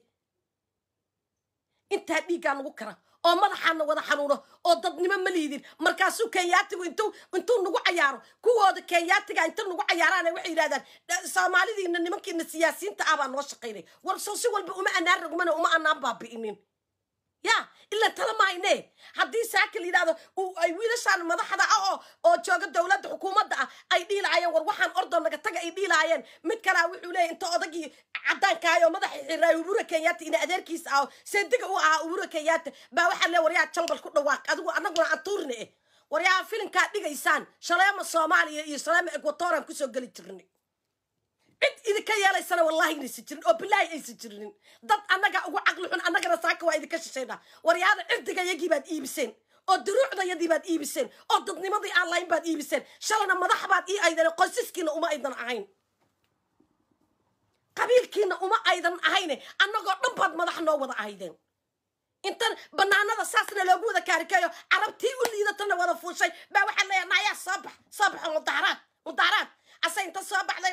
intaa dhiiggaa nagu kara oo madaxaana wada xanuuno oo dadnimo ma liidin markaasuu kenyaatigu intuu intuu nagu cayaaro kuwooda kenyaatiga inta nagu cayaaraana waxay yidhahdaan soomaalidiina nimankiina siyaasiyiinta ah baa noo shaqaynay war soo si walba uma anaan rogmana uma anaan baabi'inin ya ilaa tala mahayne haddii saakil yidhahdo ay wiilashaan madaxda ah oo oo jooga dowladda xukuumadda ah ay dhiilaayeen war waxaan ordoo naga taga ay dhiilaayeen mid kalaa wuxuu leeyahy inta odagii caddaankahay oo madaxa xiraay ubura kenyaata ina adeerkiisa ah seediga u ahaa ubura kenyaata baa waxaa lee waryaa jambal ku dhawaaq adigu annaguna aan tuurne eh waryaa filinkaa dhigaysaan shaleema soomaaliya iyo shaleema equatoran kusoo geli jirnay cid idinka yeelaysana wallahi inaysan jirin oo bilaahi aysan jirinin dad annaga ugu caqli xun annagana saaka waa idinka shishaynaa waryaada cirdiga yagii baad iibiseen oo duruucdayadii baad iibiseen oo dadnimadii aan lahayn baad iibiseen shalana madax baad ii aydan qoysaskiina uma aydan ahayn qabiilkiina uma aydan ahayne annagoo dhan baad madax noo wada ahaydeen intan banaanada saasna loogu wada kaarikeeyo carabtii u liidatana wada fuushay baa waxaa leeya naayaa soo bax soo baxo mudaaraad mudaaraad asa inta soo baxday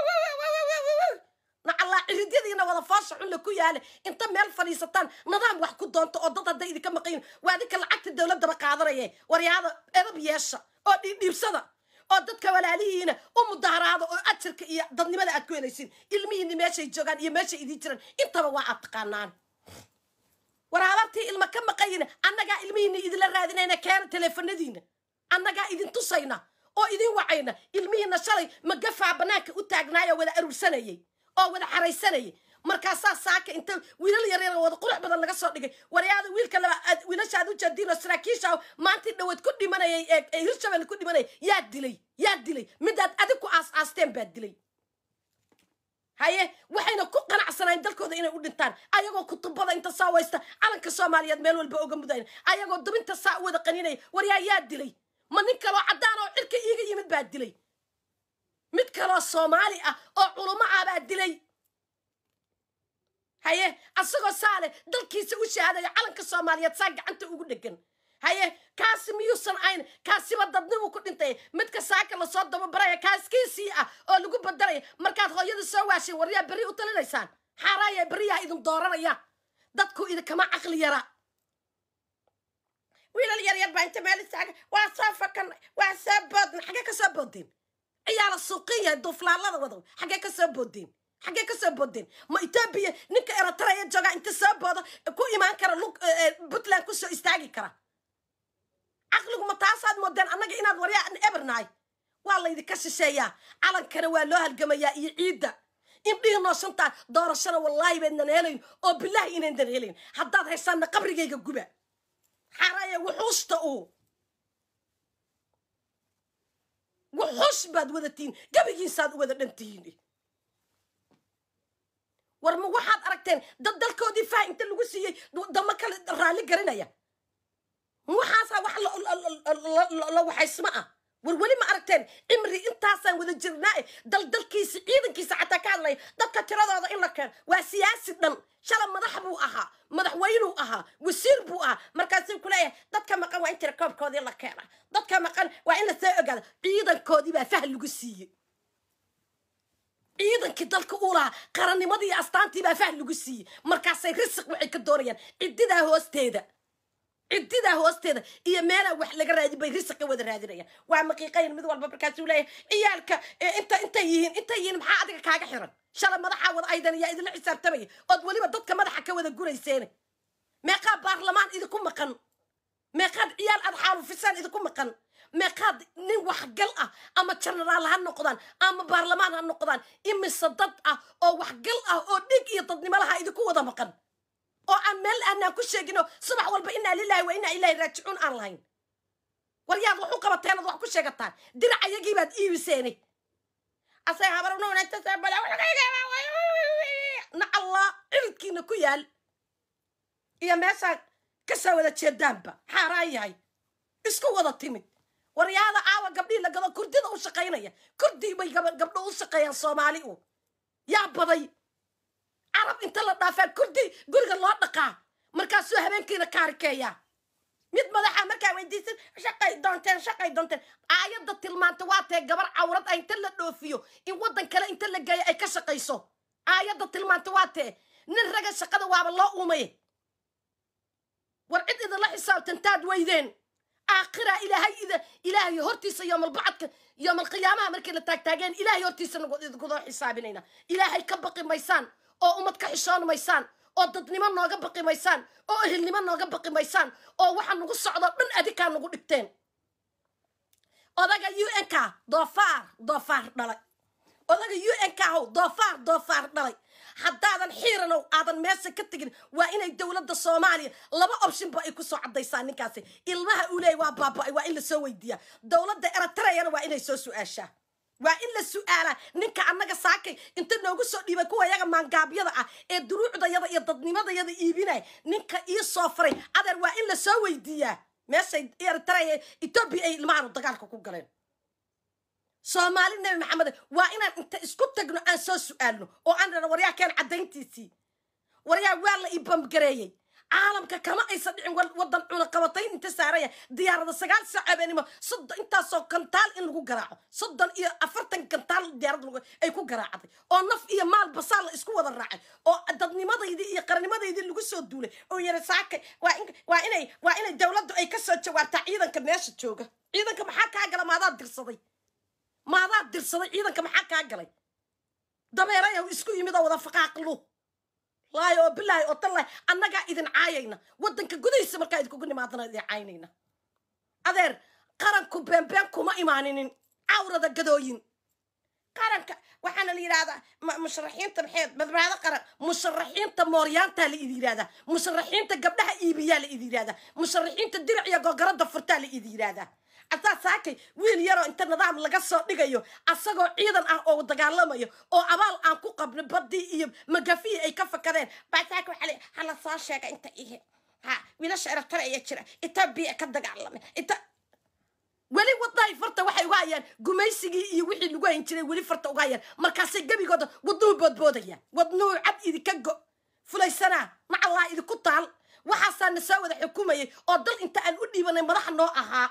nacallaa ciridyadiina wada foosha xunla ku yaale inta meel fadhiisataan nidaam wax ku doonto oo dad hadday idinka maqayin waa adinka lacagta dowladdaba qaadanaye waryaada edab yeesha oo dhiidhiibsada oo dadka walaalihiina u mudaaraada oo ajarka iyo dadnimada aad ku helaysin ilmihiina meeshay joogaan iyo meeshay idiin jiraan intaba waa aad taqaanaan war habartii ilma ka maqayina annagaa ilmihiina idinla raadinayna keena teleefanadiina annagaa idin tusayna oo idin wacayna ilmihiina shalay magafaa bannaanka u taagnaayoo wada aruursanayay oo wada xaraysanayay markaasaa saaka inta wiilal yaryar wada qurux badan laga soo dhigay waryaada wiilka laba wiilasha aad u jeediin oo saraakiisha maantii dhaweed ku dhimanayay ee hirshabelle ku dhimanayay yaa dilay yaa dilay midaad adig ku aas aasteen baa dilay haye waxayna ku qanacsanayn dalkooda inay u dhintaan ayagoo kutubada inta saa waysta calanka soomaaliyeed meel walba oga mudayn ayagoo dabinta saa u wada qaninaya waryaa yaa dilay ma nin kaloo caddaan oo cirka iiga yimid baa dilay mid kaloo soomaali ah oo culummo ah baa dilay haye asagoo saale dalkiisa u shahaadayo calanka soomaaliyeed saa gacanta ugu dhegan haye kaasi miyuusan ayn kaasiba dadnimu ku dhintay midka saaka lasoo dababaraya kaaskiisii ah oo lagu badaraya markaad hooyada soo waashay waryaa berri u talinaysaan xaaraaya berriyaa idin dooranaya dadku idinkama caqli yara wiilal yaryar baa inta meel istaaga waa soo fakanay waa soo boodna xaggee ka soo boodeen ayaa la suuqin yahay duuflaalada wada xaggee ka soo boodeen xaggee ka soo boodeen ma etoobiya ninka eritrea joogaa inta soo boodo ku imaan kara lug puntland kusoo istaagi kara caqligu ma taasaad moodeen annaga inaad waryaa ebernahay waa laydinka shisheeyaa calankana waa loo halgamayaa iyo ciidda indhihi nooshantaa doorashana wallaahi baydnan helayn oo bilaahi inayndan helayn haddaad haysaanna qabrigayga guba xaraya wuxuusta uu wuxuus baad wadatiin gabigiisaad u wada dhantihiin war ma waxaad aragteen dad dalkoodii faa inta lagu siiyey dama kale raalli garanaya waxaasaa wax la waxaysma ah war weli ma aragteen cimri intaasaan wada jirnaa daldalkiisa ciidankiisa xataa ka hadlaya dadka tiradooda in la keeno waa siyaasi dhan shala madax buu ahaa madaxweynuu ahaa wasiir buu ahaa markaasuu ku leeyahay dadka maqan waa in tirakoobkoodii la keena dadka maqan waa in la soo ogaada ciidankoodii baa fah lagu siiyey ciidankii dalka uu lahaa qarannimadii iyo astaantii baa fah lagu siiyey markaasay risiq waxay ka doonayaan ciddidaa hoosteeda ciddidaa hoosteeda iyo meelaa wax laga raadin bay risiqa wada raadinayaan waa maqiiqayn mid walba markaasuu leeyahay ciyaalka inta intay yihiin intay yihiin maxaa adiga kaaga xiran shala madaxaa wada aydan yaa idinla xisaabtamaya ood weliba dadka madaxa ka wada gurayseene meeqaa baarlamaan idinku maqan meeqaad ciyaal aad xaalufisaan idinku maqan meeqaad nin waxgal ah ama jenaraal ha noqdaan ama baarlamaan ha noqdaan imise dad ah oo waxgal ah oo dhig iyo dadnimo laha idinku wada maqan oo aan meel aanaan ku sheegino subax walba inaa lilahi wa inaa ilahi raajicuun aan lahayn war yaad wax u qabateen ad wax ku sheegataan dirac ayagii baad iibiseene asay habarna allah ciridkiina ku yaal iyo meeshaa kasoo wada jeedaanba xaaraan yahay isku wada timid waryaada caawa gabdhii la gado kurdida u shaqaynaya kurdii bay gabdho u shaqeeyaan soomaali u yaa baday carab inta la dhaafaa kurdi guriga loo dhaqaa markaasuu habeenkiina kaarikeeyaa mid madaxa markaa weydiisan shaqay doonteen shaqay doonteen aayadda tilmaanta waa tee gabar cawrad ah inta la dhoofiyo in waddan kale inta la geeyo ay ka shaqayso aayadda tilmaanta waa tee nin raga shaqada waaba loo uumaye war cid idinla xisaabtantaad weydeen aakhira ilaahay ida ilaahay hortiisa yoomalbacadka yoomalqiyaamaha markii la taagtaageen ilaahay hortiisa idinkudoo xisaabinayna ilaahay ka baqi maysaan oo ummad ka xishoon maysaan oo dadnimo nooga baqi maysaan oo ehelnimo nooga baqi maysaan oo waxa nagu socdo dhan adikaa nagu dhigteen odaga u n k doofaar doofaar dhalay odaga u n k how doofaar doofaar dhalay haddaadan xiiranow aadan meesha ka tegin waa inay dowladda soomaaliya laba optionba ay kusoo caddaysaa ninkaasi ilmaha uu leeyay waa baaba-ay waa in lasoo weydiiyaa dowladda eritreyana waa inay soo su-aashaa waa in la su-aalaa ninka annaga saakay inta noogu soo dhiibay kuwa yaga maangaabyada ah ee duruucdayada iyo dadnimadayada iibinaya ninka ii soo faray adeer waa in la soo weydiiyaa meeshay eritrea etoobiya ay ilmahaanu dagaalka ku galeen soomaali nebi maxamed waa inaan inta isku tagno aan soo su-aalno oo aan dhano waryaa keen caddayntiisii waryaa waa la ibamgareeyey caalamka kama aysan dhicin wadan cunaqabatayn inta saaraya diyaarada sagaal saac habeenimo soddon intaasoo gantaal in lagu garaaco soddon iyo afartan gantaal diyaarad ay ku garaacday oo naf iyo maal basaal la isku wada raacay oo dadnimadaydii iyo qarannimadaydii lagu soo duulay oo yara saakay waa inay waa inay dowladdu ay ka soo jawaabtaa ciidanka meesha jooga ciidanka maxaa kaa gala maadaad dirsaday maadaad dirsaday ciidanka maxaa kaa galay dabeerayaw isku yimid oo wada faqaaqlu laayo oo bilaahi oo tallahi annagaa idin caayayna waddanka gudihiisa markaa idinkugu nimaadana idin caynayna adeer qaranku beenbeen kuma imaaninin cawrada gadooyin qaranka waxaana la yidhahdaa musharaxiinta maxeed badbaado qaran musharaxiinta mooryaantaa la idi yidhahdaa musharaxiinta gabdhaha iibiyaa la idi yidhahdaa musharaxiinta dirac iyo gogarada furtaa la idi yidhahdaa asaa saakay wiil yaroo inta nidaam laga soo dhigayo asagoo ciidan ah oo dagaalamayo oo abaal aan ku qabno badii iyo magafiyi ay ka fakadeen baa saaka waxaa le hala soo sheega inta ihe ha wiilasha eritrea jira etoobiya ka dagaalamay ita weli wadahay farta waxay uga hayaan gumaysigii iyo wixii lagu hayn jiray weli farta uga hayaan markaasay gebigooda wadnuhu boodboodayaan wadnuhu cad idinka go fulaysanaa macallaa idinku taal waxaasaa na soo wada xukumayay oo dal inta aan u dhiibanay madaxa noo ahaa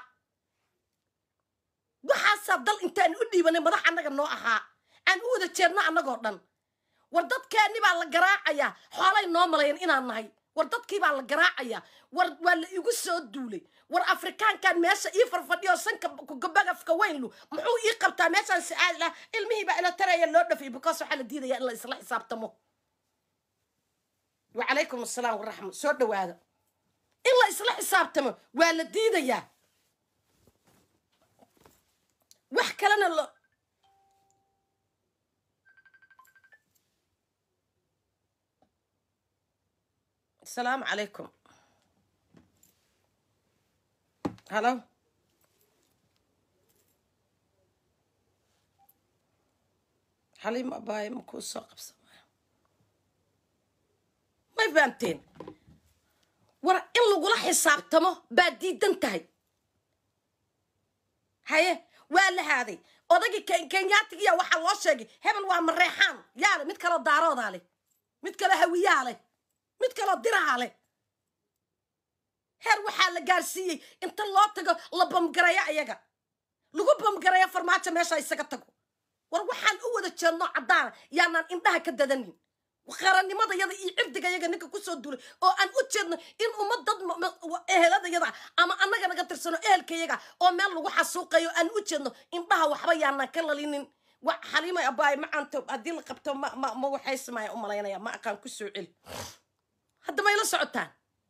waxaasaa dal intaan u dhiibanay madax annaga noo ahaa aan u wada jeedno annagoo dhan war dadkeenni baa la garaacayaa xoolay noo malayan inaan nahay war dadkii baa la garaacayaa war waa la igu soo duulay war afrikaankan meesha ii farfadhiyo sanka bagafka weynlu muxuu ii qabtaa meeshaan si-aad lah ilmihii baa ila taraya loo dhafay because waxaa la diidaya in la isla xisaabtamo wacalaykum assalaam waraxma soo dhawaada in la isla xisaabtamo waa la diidayaa wax kalena lo asalaamu calaykum halo xaliim abaaye ma kuu soo qabsamaya may fahamteen war in lagula xisaabtamo baa diidan tahay haye waa la haaday odagii Ken- kenyaatigiya waxaa loo sheegay hebel waa mareexaan yaa leh mid kaloo daaroodaa leh mid kaloo hawiyaa leh mid kaloo diraha leh heer waxaa la gaarsiiyey inta loo tago la bamgareeyo ayaga lagu bamgareeyo farmaajo meesha isaga tago war waxaan u wada jeedno caddaana yaanaan indhaha ka dadanin qarannimada yada iyo cirdiga yaga ninka kusoo duulay oo aan u jeedno in ummad dad ma- ma- ehelada yada ama annaga naga tirsano ehelka yaga oo meel lagu xasuuqayo aan u jeedno indhaha waxba yaanaan ka lalinin wa xaliima abaay macaanto haddii la qabto ma ma ma waxay samaya u malaynaya ma aqaan ku soo celi hadda may la socotaan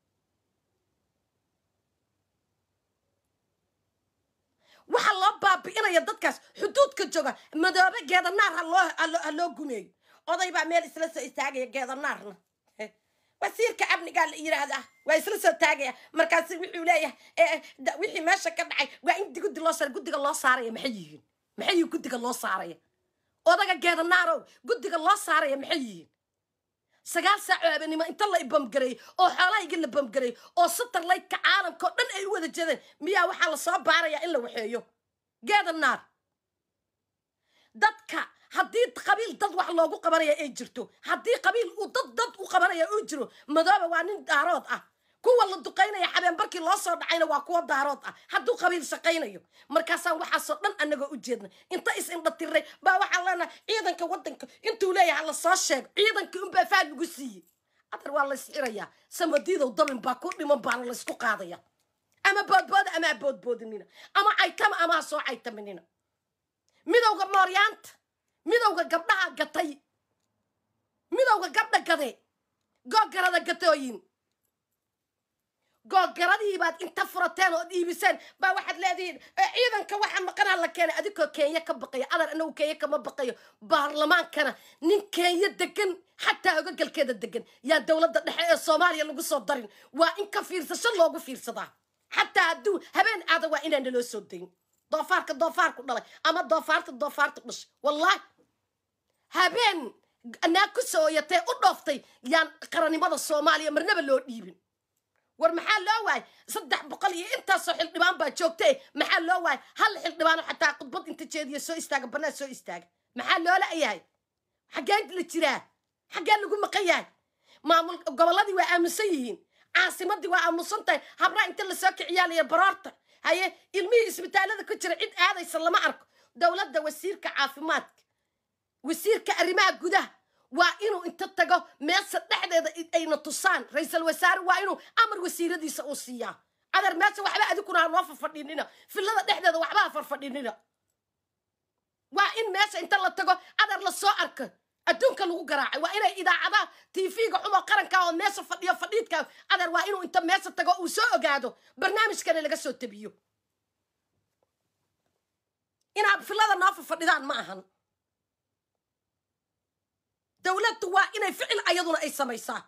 waxaa loo baabi'inaya dadkaas xuduudka jooga madoobe geedanaar ha loo ha loo- ha loo gumeeyo oday baa meel isla soo istaagaya geedanaarna Heh. wasiirka amnigaa la yidhaahdaa waa isla soo taagaya markaasi wuxuu leeyahay eh, eh, da- wixii meesha ka dhacay waa in guddi loo saara guddiga loo saaraya maxay yihiin maxay yihiin guddiga loo saaraya odaga geedanaarow guddiga loo saaraya maxay yihiin sagaal saac oo habeenimo inta la ibamgareeyey oo xoolahayga la bamgareeyey oo satarlaytka caalamka oo dhan ay u wada jeedeen miyaa waxaa la soo baarayaa in la waxeeyo geeda naar dadka haddii qabiil dad wax loogu qabanaya ay jirto haddii qabiil uu dad dad u qabanaya uu jiro madooba waa nin daarood ah kuwa la duqaynaya habeenbarkii loo soo dhacayna waa kuwa daarood ah hadduu qabiil shaqaynayo markaasaan waxaasoo dhan anagoo u jeedna inta is indhatiray baa waxaan leenahay ciidanka waddanka intuu leeyahay la soo sheego ciidankii unbaa faad lagu siiyey adar waa lays xirayaa samadiidow dabin baa ku dhiman baana laysku qaadaya ama boodbooda ama ha boodboodinina ama caytama ama ha soo caytaminina midowga mooryaanta midowga gabdhaha gatay midowga gabdha gade googarada gatooyin googaradii baad inta furateen ood iibiseen baa waxaad leedihiin "Eh, ciidanka waxa maqanaa la keenay adigoo kenya ka baqaya adar anagu kenya kama baqayo baarlamaankana nin kenya degan xataa ogagalkeeda degan yaa dowladda dhexe ee soomaaliya lagu soo darin waa in ka fiirsasho loogu fiirsadaa xataa hadduu habeen aada waa inaan naloo soo dayn doofaarka doofaarku dhalay ama doofaarta doofaarta dhashay wallaahi habeen naa ku sooyatee u dhooftay yaan qarannimada soomaaliya marnaba loo dhiibin war maxaa loo waayay saddex boqol iyo intaasoo xildhibaan baa joogtay maxaa loo waayay hal xildhibaano xataa khudbad inta jeediya soo istaaga bannaan soo istaaga maxaa loola yahay xaggee la jiraa xaggee lagu maqan yahay maamul gobolladii waa aamusan yihiin caasimadii waa aamusan tahay habraa inta lasoo kiciyaalaya baroorta haye ilmihii isbitaalada ku jira cid aadaysa lama arko dowladda wasiirka caafimaadka wasiirka arrimaha gudaha waa inuu inta tago meesha dhexdeeda i- ayna tusaan ra-iisul wasaare waa inuu amar wasiiradiisa uu siiyaa adar meesha waxba adikuna ha noo farfadhinina fillada dhexdeeda waxba ha farfadhinina waa in meesha inta la tago adar la soo arka adduunka lagu garaacay waa inay idaacadaha tv-ga xumo qaranka oo meesha fadhiyo fadhiidka adar waa inuu inta meesha tago uu soo ogaado barnaamijkana laga soo tabiyo inaad fillada noo farfadhidaan ma ahan dowladdu waa inay ficil ayaduna ay samaysaa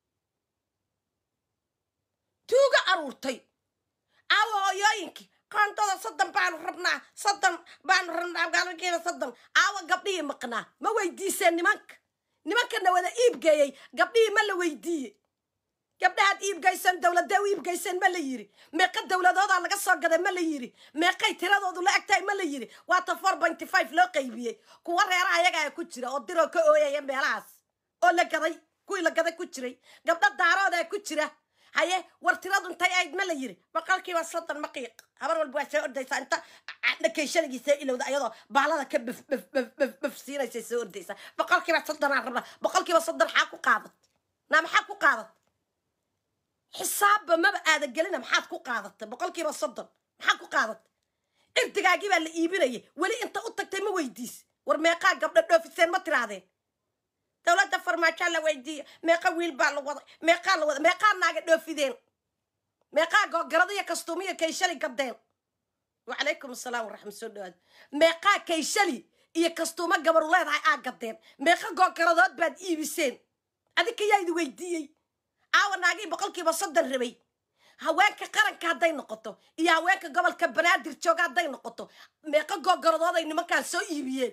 tuuga aruurtay aawa hooyooyinkii qaandada soddon baanu rabnaa soddon baanu rabnaa gaalgeeda soddon aawa gabdhihii maqnaa ma weydiiseen nimanka nimankana wada iibgeeyey gabdhihii ma la weydiiye gabdhahaad iibgayseen dowladee u iibgayseen ma la yiri meeqa dowladoodaa laga soo gaday ma la yiri meeqay tiradoodu la egtahay ma la yiri waata four pointy five loo qaybiyey kuwa reeraha ayagaa ku jira oo diroo ka ooyaya meelahaas oo la gaday kuwii la gaday ku jiray gabdho daaroodaa ku jira haye war tiradu intay ahayd ma la yiri boqolkiiba soddon maqiiq habar walba waa soo ordaysaa inta dhakayshanagiisa ilowda ayadoo baalada ka bef bef bef bef bef siinaysa soo ordaysaa boqolkiiba soddonaa rabaa boqolkiiba soddon xaa ku qaadat naa maxaa ku qaadat xisaabba maba aada gelina maxaad ku qaadatay boqolkiiba soddon maxaad ku qaadatay irdigaagii baa la iibinayay weli inta u tagtay ma weydiis war meeqaa gabdho dhoofiseen ma tiraadeen dowladda farmaajaa la weydiiya meeqa wiil baa la waday meeqaa la waday meeqaa naaga dhoofideen meeqaa googaradiya kastuumiya kayshali gabdeen wacalaykum asalaam waraxmat soo dhawaad meeqaa kayshali iyo kastuumo gabaru leedahay aa gadeen meeqa googaradood baad iibiseen adinka yaa idi weydiiyey aawa naagii boqolkiiba soddon rabay haweenka qaranka hadday noqoto iyo haweenka gobolka banaadir jooga hadday noqoto meeqa googaradood ay nimankaan soo iibiyeen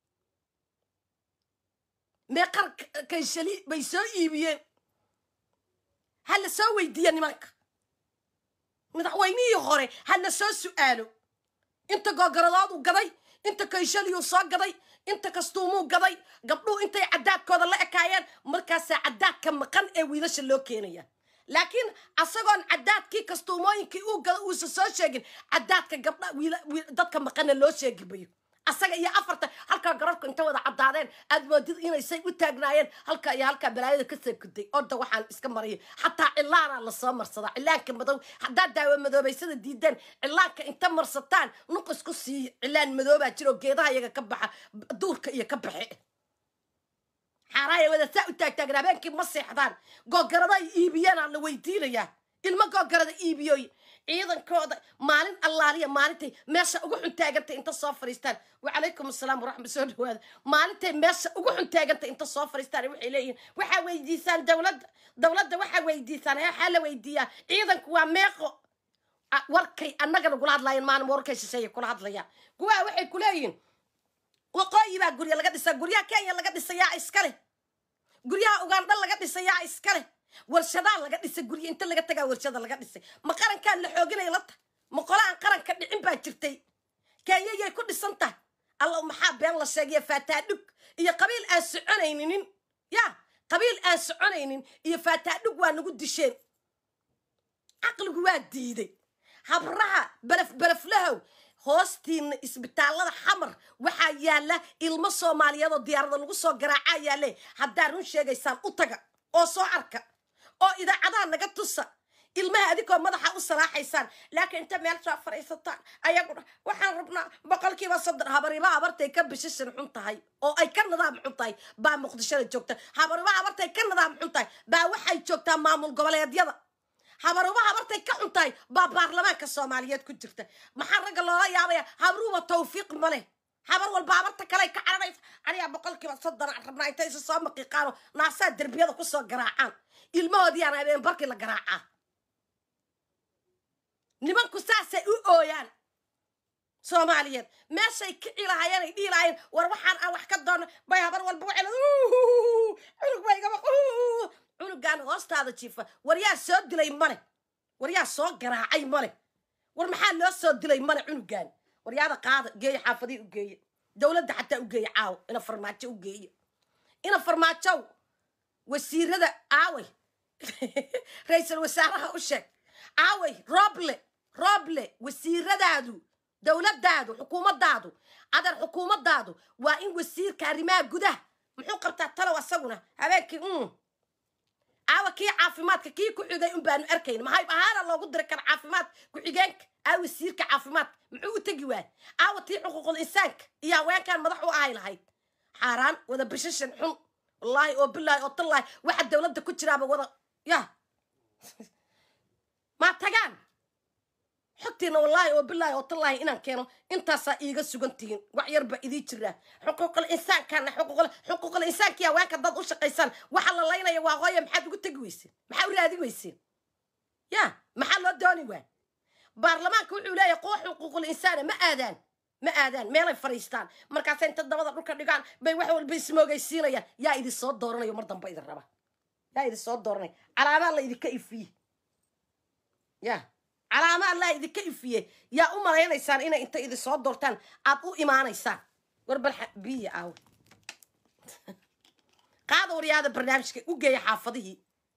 meeqa kayshali bay soo iibiyeen ha la soo weydiiya nimanka madaxweynihii hore ha la soo su'aalo inta googaradooduu gaday inta kayshaliyuu soo gaday inta kastuumuu gaday gabdhuhu intay caddaadkooda la ekaayeen markaasaa caddaadka maqan ee wiilasha loo keenaya laakiin asagoon caddaadkii kastuumooyinkii uu gada uusan soo sheegin caddaadka gabdha dadka maqanna loo sheegi mayo asaga iyo afarta halkaa gararku inta wada caddaadeen aad moodid inaysay u taagnaayeen halkaa iyo halkaa balaayada ka sarkuday orda waxaan iska marayay xataa cilaanaa lasoo marsadaa cilaanka madow haddaad daawo madoobaysada diideen cilaanka inta marsataan nuq isku siiya cilaan madoobaa jiro geedaha iyaga ka baxa duurka iyo ka baxe xaaraaya wada saa u taagtaagan habeenkii ma seexdaan googarada ay iibiyeenaa la weydiinayaa ilmo googarada iibiyooy ciidankooda maalin allaaliya maalintay meesha ugu xun taagantay inta soo fariistaan wacalaykum asalaam waraxmat soo dhawaada maalintay meesha ugu xun taagantay inta soo fariistaan waxay leeyihiin waxaa weydiisaan dowladda dowladda waxaa weydiisaan waxaa la weydiiyaa ciidanku waa meeqo warkay annaga nagula hadlaayeen maalin warkay shisheeye kula hadlayaan kuwaa waxay ku leeyihiin waqooyi baa gurya laga dhisaa guryaha kenya laga dhisayaa iska leh guryaha ugandha laga dhisayaa iska leh warshadaa laga dhisay gurya inta laga tagaa warshada laga dhisay ma qarankaan la xooginaya lata ma qola aan qaranka dhicin baa jirtay kenya yay ku dhisan tahay alla maxaa been la sheegaya faataadhug iyo qabiil aan soconayninin ya qabiil aan soconaynin iyo faataadhug waa nagu disheen caqligu waa diiday habraha belef beleflahow hoostiina isbitaallada xamar waxaa yaalla ilmo soomaaliyeed oo diyaarada lagu soo garaacaa yaalle haddaa run sheegaysaan u taga oo soo arka oo idaacadaha naga tusa ilmaha adigoo madaxa u salaaxaysaan laakiin inta meel soo fadhiisataan ayaguna waxaan rabnaa boqolkiiba soddon habariba habartay ka bishishan xun tahay oo ay ka nidaam xun tahay baa muqdishada joogta habariba habartay ka nidaam xun tahay baa waxay joogtaa maamul goboleedyada habaruba habartay ka xun tahay baa baarlamaanka soomaaliyeed ku jirta maxaa ragga loola yaabaya habruba tawfiiq ma leh habar walba habarta kale ka caranaysa anigaa boqolkiiba soddon aan rabnaa intay isu soo maqiiqaano naasaa derbiyada kusoo garaacaan ilmahoodiiyaan habeen barkii la garaacaa nimanku saasay u ooyaan soomaaliyeed meeshay kici lahaayeen ay dhihi lahaayeen war waxaan aan wax ka doono bay habar walba waxay cunug ba igaba cunugaan hoostaada jiifa war yaa soo dilay male war yaa soo garaacay male war maxaa loo soo dilay male cunugaan waryaada qaada geeya xaafadii u geeye dowladda xataa u geeye caawo ina farmaajo u geeye ina farmaajow wasiirada aaway ra-iisul wasaaraha u sheeg aaway rooble rooble wasiiradaadu dowladdaadu xukuumaddaadu adeer xukuumaddaadu waa in wasiirka arrimaha gudaha muxuu qabtaa talow asaguna habeenkii mm aawa kii caafimaadka kii ku xigay un baanu arkayn maxay ahaana loogu diri kara caafimaad ku-xigeenka aa wasiirka caafimaadka muxuu u tegi waay aawa tii xuquuqul insaanka iyo haweenkan madax u ahay lahayd xaaraan wada bishashan xun wallaahi oo bilaahi oo tallaahi waxa dowladda ku jiraaba wada ya maa tagaan xogtiina wallaahi oo bilaahi oo tallaahi inaan keeno intaasaa iiga sugan tihiin wax yarba idii jiraa xuquuqul insaankaana xuquuqul xuquuqul insaankiya haweenka dad u shaqaysaan waxa la laynaya waa hooya maxaad ugu tegi weyseen maxaa u raadi weyseen ya maxaa loo dooni waa baarlamaanka wuxuu leeyahay kuwa xuquuqul insaana ma aadaan ma aadaan meelay fadhiistaan markaasa inta dabada dhulka dhigaan bay wax walba ismoogaysiinayaan yaa idin soo dooranayo mar damba idin raba yaa idin soo dooranaya calaamaa la idinka ifiye ya calaama allah idinka ifiye yaa u malaynaysaan inay inta idin soo doortaan aad u imaanaysaan war bal biya aawe qaada waryaada barnaamijka u geeya xaafadihii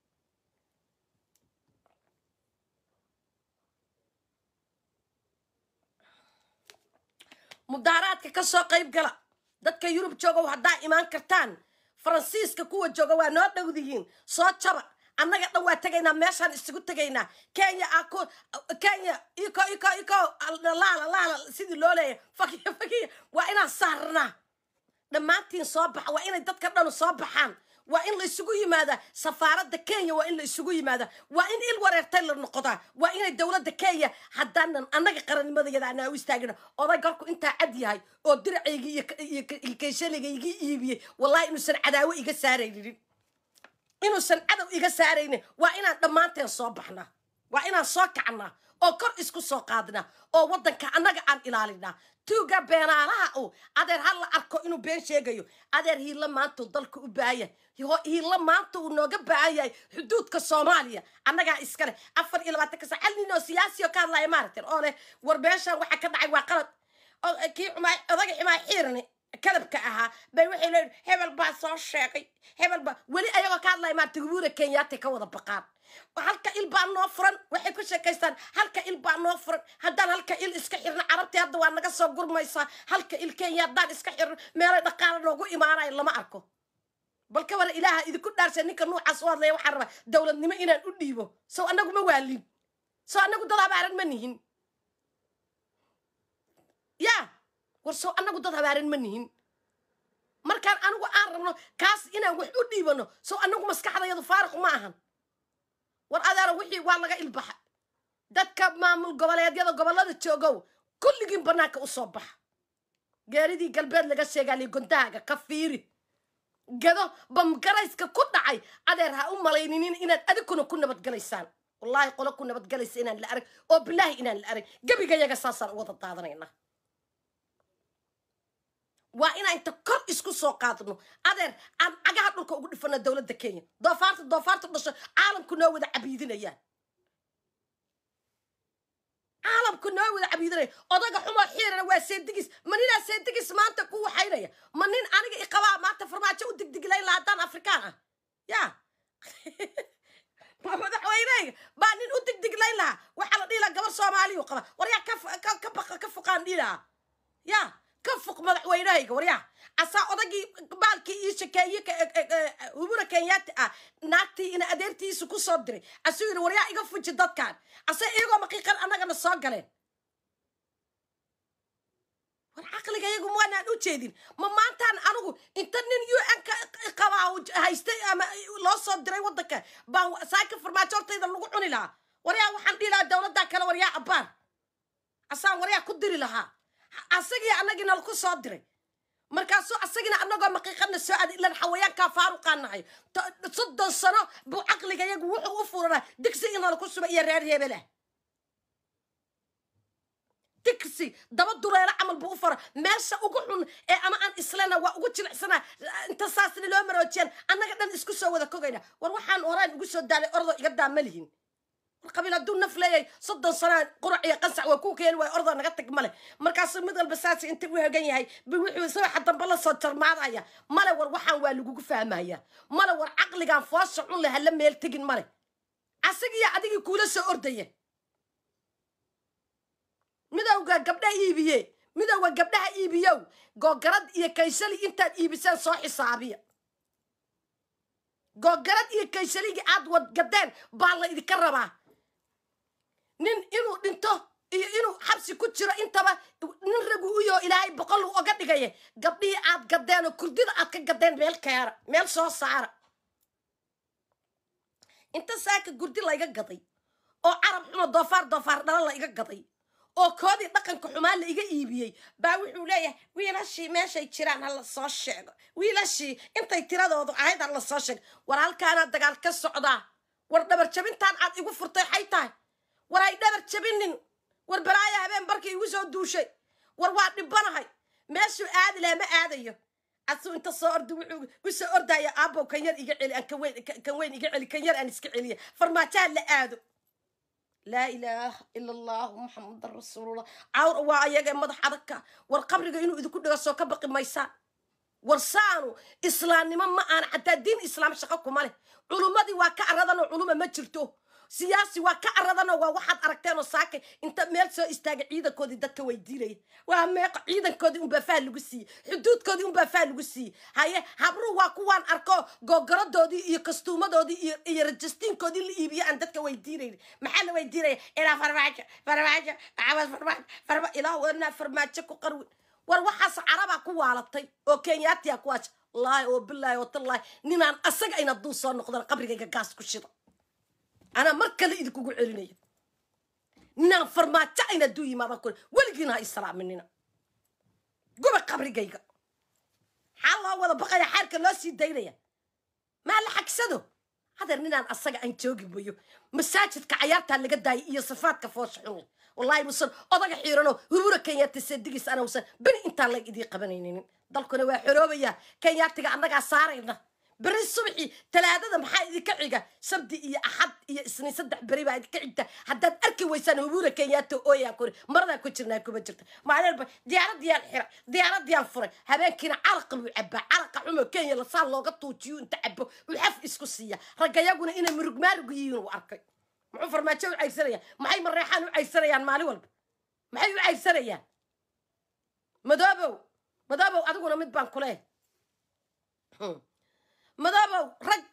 mudaaraadka ka soo qayb gala dadka yurub joogow haddaa imaan kartaan faransiiska kuwa jooga waa noo dhowdihiin soo jaba annaga dhan waa tegaynaa meeshaan isugu tegaynaa kenya ako kenya iko iko iko laala laala sidii loo leeyahy fakiya fakiya waa inaan saarnaa dhammaantiin soo baxa waa inay dadka dhanu soo baxaan waa in la isugu yimaadaa safaaradda kenya waa in la isugu yimaadaa waa in il wareertay la noqodaa waa inay dowladda kenya haddaanan annaga qarannimadayada anaa u istaagina oday garku intaa cad yahay oo diracaygii iyo kayshaligayga iibiyey wallahi inuusan cadaawo iga saaraynin inuusan cadow iga saaraynin waa inaan dhammaanteen soo baxnaa waa inaan soo kacnaa oo kor isku soo qaadnaa oo waddanka annaga aan ilaalinaa tuuga beenaalaha u adeer ha la arko inuu been sheegayo adeer hiilla maanta uu dalka u baahan yahay hiilla maanta uu nooga baahan yahay xuduudka soomaaliya annagaa iskale afar iyo labaatanka sac hal nin oo siyaasi oo ka hadlaya maaragten oo leh war beeshan waxa ka dhacay waa qalad kii xumaa odaga xumaa xiirni kadabka ahaa bay waxay leeyihin hebel baa soo sheegay hebel baa weli ayagoo ka hadlaya maarata gubuura kenyaati ka wada baqaan halka il baa noo furan waxay ku sheekaystaan halka il baa noo furan haddaan halka il iska xirno carabtii hadda waa naga soo gurmaysaa halka il kenya haddaan iska xirno meelay dhaqaala noogu imaanayo lama arko bal ka wara ilaaha idinku dhaarsa ninka nuucaas u hadlaya waxaan rabaa dowladnimo inaan u dhiibo sow annagu ma waalin sow annagu dad habaaran ma nihin ya war sow annagu dad habaaran ma nihin markaan anigu aan rabno kaas inaan wax u dhiibano sow annagu maskaxdayadu faariq ma ahan war adeero wixii waa laga ilbaxa dadka maamul goboleedyada gobollada joogow kulligiin bannaanka u soo baxa geeridii galbeed laga sheegaaliyo gontahaaga ka fiiri gado bamgarayska ku dhacay adeer ha u malayninin inaad adigkuna ku nabadgelaysaan wallaahi qolo ku nabadgelaysa inaan la arag oo bilaahi inaan la arag gebigayaga saasaan u wada daadanaynaa waa inaan inta kor isku soo qaadno adeer aan cagaha dhulka ugu dhifano dowladda kenya doofaarta doofaarta dhasho caalamku noo wada cabiidinayaan caalamku noo wada cabiidinaya odaga xumoo xiirana waa seedigis ma ninaa seedigis maanta ku waxaynaya ma nin aniga iqabaa maanta farmaajo u digdiglayn laha haddaan afrikaan ah ya ma madaxweyneyga baa nin u digdiglayn lahaa waxaa la dhihi laha gabar soomaaliyu qaba war yaa ka ka fuqaan dhihi lahaa ya ka fuq madaxweynahayga waryaa asaa odagii baalkii ii shakeeye hubura kenyaati ah naagtii ina adeertiisu ku soo diray asuu yidhi waryaa iga fuji dadkan ase iyagoo maqiiqan annagana soo galeen war caqliga iyagu maanaan u jeedin ma maantaan anigu inta nin u n ka qabaa haystay ama loo soo diray waddanka baan saaka farmaajo hortayda lagu cuni lahaa waryaa waxaan dhihi lahaa dowladdaa kale waryaa abbaar asaan waryaa ku diri lahaa asagii annagii nala ku soo diray markaasuu asagina annagoo maqiiqana soo aaday ilan xawayaankaa faaruqaa nahay soddon sano buu caqliga yagu wuxuu u furanaa digsi inala ku suba iyo reer hebelah digsi daba dureelo camal buu u fara meesha ugu xun ee ama aan islena waa ugu jilicsanaa inta saasna loo maroojiyaan annaga dhan isku soo wada kogayna war waxaan horaan ugu soo daalay ordoo iga daa ma lihin qabiil hadduu naf leeyahay soddon sanaa qurac iyo qansac waa ku keeni waay ordaa naga tag male markaasuu mid walba saasi inta u hegan yahay bi wuxuu sawaxa dambe la soo jarmaadaya male war waxaan waa lagugu fahmaya male war caqligaan foosha cun leh hala meel tegin male asagiyo adigii kuula soo ordaya midowga gabdhaha iibiye midowga gabdhaha iibiyow googarad iyo kaysali intaad iibiseen soo xisaabiya googarad iyo kaysaligii aad wadgadeen baa la idinka rabaa nin inuu dhinto iyo inuu xabsi ku jiro intaba nin ragu uyoo ilaahay boqol uu oga dhigaya gabdhihii aad gadeen oo kurdida aad ka gadeen meel keera meel soo saara inta saaka gurdi layga gaday oo carab xumo doofaar doofaar dhala la iga gaday oo koodii dhaqanka xumaan la iga iibiyey baa wuxuu leeyahay wiilashii meeshay jiraan ha la soo sheego wiilashii intay tiradoodu ahayd ha la soo sheego war halkaanaa dagaal ka socdaa war dhabar jabintaan aad igu furtay xay tahay war ay dhabar jabinin war balaaya habeen barkii igu soo duushay war waa dhibanahay meeshuu aadi laha ma aadayo asuu inta soo ordi wuxuu u soo ordaya aabow kan yar iga celi aan kan weyn kan weyn iga celi kan yar aan iska celiya farmaajaha la aado laa ilaaha ila allahu muxamadan rasuulullah cawr waa ayaga madax adagka war qabriga inuu idinku dhigo soo ka baqi maysaan war saanu islaamnimo ma aana xataa diin islaam shaqo kuma leh culummadii waa ka aradanoo culuma ma jirto siyaasi waa ka aradanoo waa waxaad aragteen oo saakay inta meel soo istaaga ciidankoodii dadka weydiinaya waa meeqa ciidankoodii unbaa faa lagu siiyey xuduudkoodii unbaa faa lagu siiyey haye habru waa kuwaan arko googaradoodii iyo kastuumadoodii iyo iyo rajastiinkoodii la iibiyo aan dadka weydiinayn maxaa la weydiinaya ilaa farmaajo farmaajo maxamed farmaajo farma ilaa wadnaa farmaajo ku qarwi war waxaas carabaa ku waalatay oo kenyaatiya kuwaas laahi oo bilaahi oo tallaahi ninaan asaga ayna duu soo noqdan qabrigayga gaas ku shida anaa mar kale idinkugu celinaya ninaan farmaajo ayna duu yimaadan kule weligiina ha islaaminina guba qabrigayga maxaa loo wada baqaya xaarka loo sii daynaya maa la xagsado hadeer ninaan asaga aan joogi mayo masaajidka cayaartaa laga daayay iyo sifaadka foosha xun leh wallaahi musan odaga xiiranoo hurura kenyaati sadigiis ana usan beni intaan lag idii qabanaynin dalkuna waa xoroobaya kenyaatiga annagaa saarayna beri subxi talaadada maxaa idinka xiga sabdi iyo axad iyo isniin saddex beri baa idinka xigta haddaad arki weysaan hubura kenyaata ooyaa kori maradaa ku jirnaa kuma jirta maalinba diyaaradiyaan xira diyaaradiyaan furay habeenkiina calaqa buu cabaa calaqa xumo kenya lasaa looga tuujiyo inta cabo uu xaf isku siiya raggayaguna inay murugmaarugu yihiin uu arkay muxuu farmaajo u cayrsanayaan maxay mareexaan u cayrsanayaan maalin walba maxay u cayrsanayaan madoobow madoobow adiguna mid baan kule madoobow rag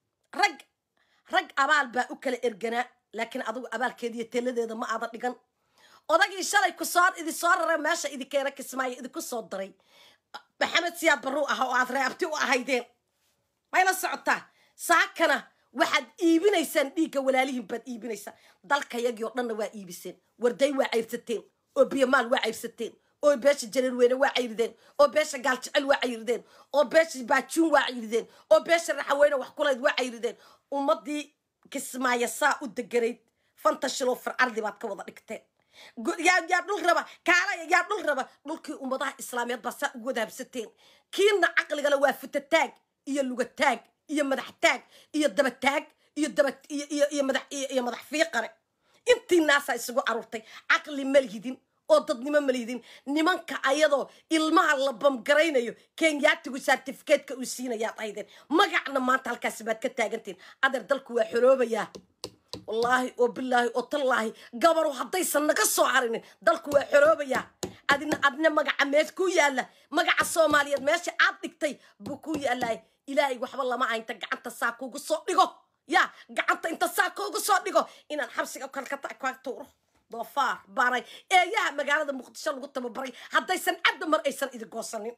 rag rag abaal baa u kala erganaa laakiin adigu abaalkeediiyo teladeeda ma aada dhigan odagii shalay kusoo idi soo raray meesha idinkeena kismaayo idinku soo daray maxamed siyaad baruu ah oo aad reabti u ahaydeen mayla socotaa saakana waxaad iibinaysaan dhiigga walaalihiin baad iibinaysaan dalkayagii oo dhanna waa iibiseen warday waa cayrsateen oo biyamaal waa cayrsateen oo beesha jareerweyne waa cayrideen oo beesha gaaljecel waa cayrideen oo beesha baajuun waa cayrideen oo beesha raxaweyne wax kulayd waa cayrideen ummadii kismaayo saa u deganayd fantashiloo fircardi baad ka wada dhigteen yaa yaa dhul raba kaalaya yaa dhul raba dhulkii ummadaha islaamiyeed baa saa ugu wada habsateen kiina caqligale waa futataag iyo lugataag iyo madax taag iyo dabataag iyo daba iyo iyo iyo madax iyo iyo madax fiiqare intii naasaa isugu aruurtay caqli ma lihidin oo dadnimo ma lihidin nimanka ayadoo ilmaha la bamgaraynayo kenyaatigu sartifikeetka uu siinayaad ahaydeen magacna maanta halkaasi baad ka taagantiin adeer dalku waa xoroobayaa wallaahi oo bilaahi oo tallaahi gabaru haddaysan naga soo harinin dalku waa xoroobayaa adina adna magaca mees ku yaalla magaca soomaaliyeed meesha aad dhigtay buu ku yaallay ilaahay waxba lama aynta gacanta saa kugu soo dhigo ya gacanta inta saa kugu soo dhigo inaan xabsiga kalkata ka tuuro doofaar baray eeyaha magaalada muqdisho lagu tababaray haddaysan cadda mar aysan idin goosanin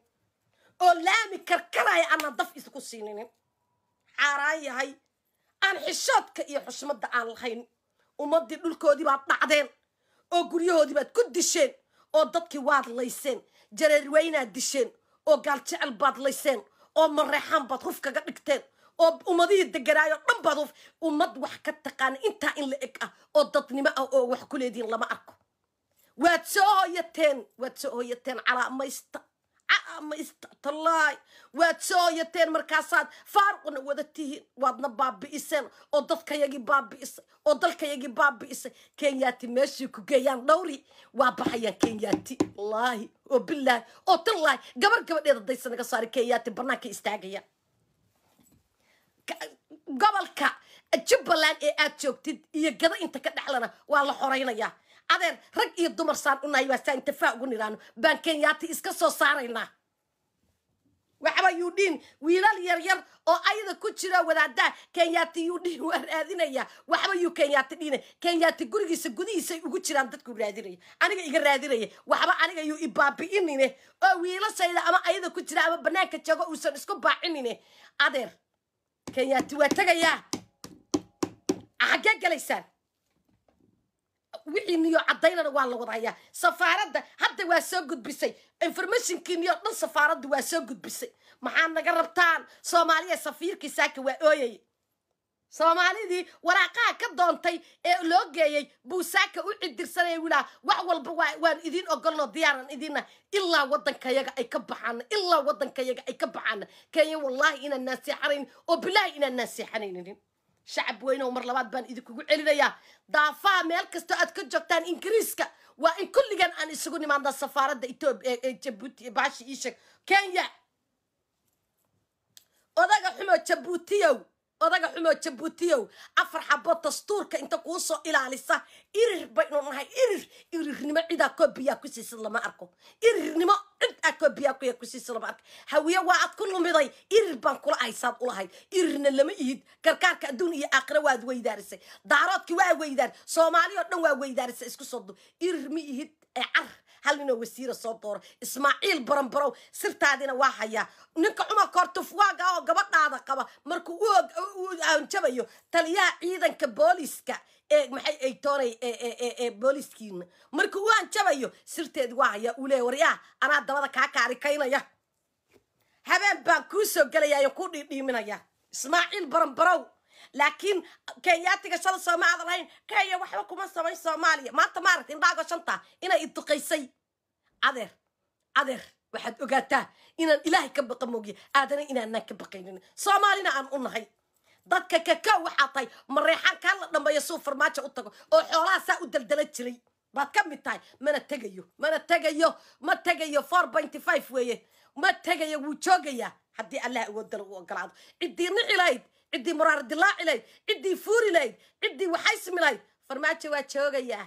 oo laami karkaraya aanaan daf idinku siininin xaaraan yahay aan xishoodka iyo xushmadda aan lahayn ummaddii dhulkoodii baad dhacdeen oo guryahoodii baad ku disheen oo dadkii waad layseen jareerweynaad disheen oo gaaljecel baad layseen oo mareexaan baad huf kaga dhigteen oo ummadihii deganaayo dhan baad huf ummad wax ka taqaana intaa in la eg ah oo dadnimo ah oo wax ku leediin lama arko waad soo hoyateen waad soo hoyateen calaamaysta calaamaysta tallaay waad soo hoyateen markaasaad faaruqna wada tihiin waadna baabi'iseen oo dadkayagii baabi'isay oo dalkayagii baabi'isay kenyaati meeshii ku geeyaan dhowri waa baxayaan kenyaati wallaahi oo bilaahi oo tallaahi gabar gabadheeda daysa naga saari kenyaati banaanka istaagayaan gobolka jubbaland ee aad joogtid iyo gada inta ka dhexlana waa la xoraynayaa adeer rag iyo dumar saan unahay waa saa intafaa ugu nidhaano baan kenyaati iska soo saaraynaa waxba yudhiin wiilal yar yar oo ayada ku jira wadaadaa kenyaati yudhiin waa raadinaya waxba yuu kenyaati dhine kenyaati gurigiisa gudihiisay ugu jiraan dadku raadinaya aniga iga raadinaya waxba aniga yuu ibaabi'inine oo wiilashayda ama ayada ku jira ama banaanka joogo uusan isku baacinine adeer kenyaati waa tegayaa xaggee galaysaan wixii niyo cadaynana waa la wadahayaa safaaradda hadda waa soo gudbisay informationkii niyo dhan safaaradda waa soo gudbisay maxaa naga rabtaan soomaaliya safiirkii saaka waa ooyay soomaalidii waraaqaha ka doontay ee loo geeyey buu saaka u cidirsanaya wilaa wax walba waa waan idiin ogolno diyaaran idiinna ilaa waddankayaga ay ka baxaana ilaa waddankayaga ay ka baxaana kenya wallaahi inaan naaseexanayn oo bilaahi inaan naaseexanaynin shacab weyne oo mar labaad baan idinkugu celinayaa daafaha meel kastoo aad ka joogtaan ingiriiska waa in kulligan aan isugu nimaadnaa safaaradda etoobiya ee jabuuti baashi iisheg kenya odaga xumo jabuutiyow odaga xumo jabuutiyow afar xabo dastuurka inta kuu soo ilaalisa irir baynu nahay irir irirnimo cidaa koobiyaa ku siisid lama arko irirnimo cid aa koobiyaa kuya ku siisid lama arko hawiye waa aad ku lumiday irir baan kula haysaad ulahayd irirna lama ihid gargaarka adduun iyo aakhira waad weydaarisay daaroodki waa weydaar soomaali oo dhan waa weydaarisay isku soo du irir ma ihid ee car hal ninoo wasiira soo dooro ismaaciil baranbarow sirtaadina waa hayaa ninka cumar koortufwaaga oo gabadhaada qaba markuu u aanjabayo taliyaha ciidanka booliska ee maxay ay toonay ee booliskiina markuu u aanjabayo sirteedi waa hayaa uu leeya waryaa anaa dabada kaa kaarikaynaya habeen baan kuu soo gelayaa kuu dhiidhiiminaya ismaaciil baranbarow laakiin kenyaatiga shala sooma aadan lahayn kenya waxba kuma samayn soomaaliya maanta maaragta indhaago shanta inay iduqaysay adeer adeer waxaad ogaataa inaan ilaahay ka baqa moogiya aadana inaanaan ka baqaynin soomaalina aan u nahay dadka kakao waxaa tahay mareexaan kaa la dhambeeyo suu farmaajo u tago oo xoolaha saa u daldala jiray baad ka mid tahay mana tegayo mana tegayo ma tegayo four pointy five weeye ma tegayo wuu joogayaa haddii allah awoodala u ogolaado ciddii nici lahayd ciddii muraar dilaaci lahayd ciddii fuuri lahayd ciddii waxaysmi lahayd farmaajo waa joogayaa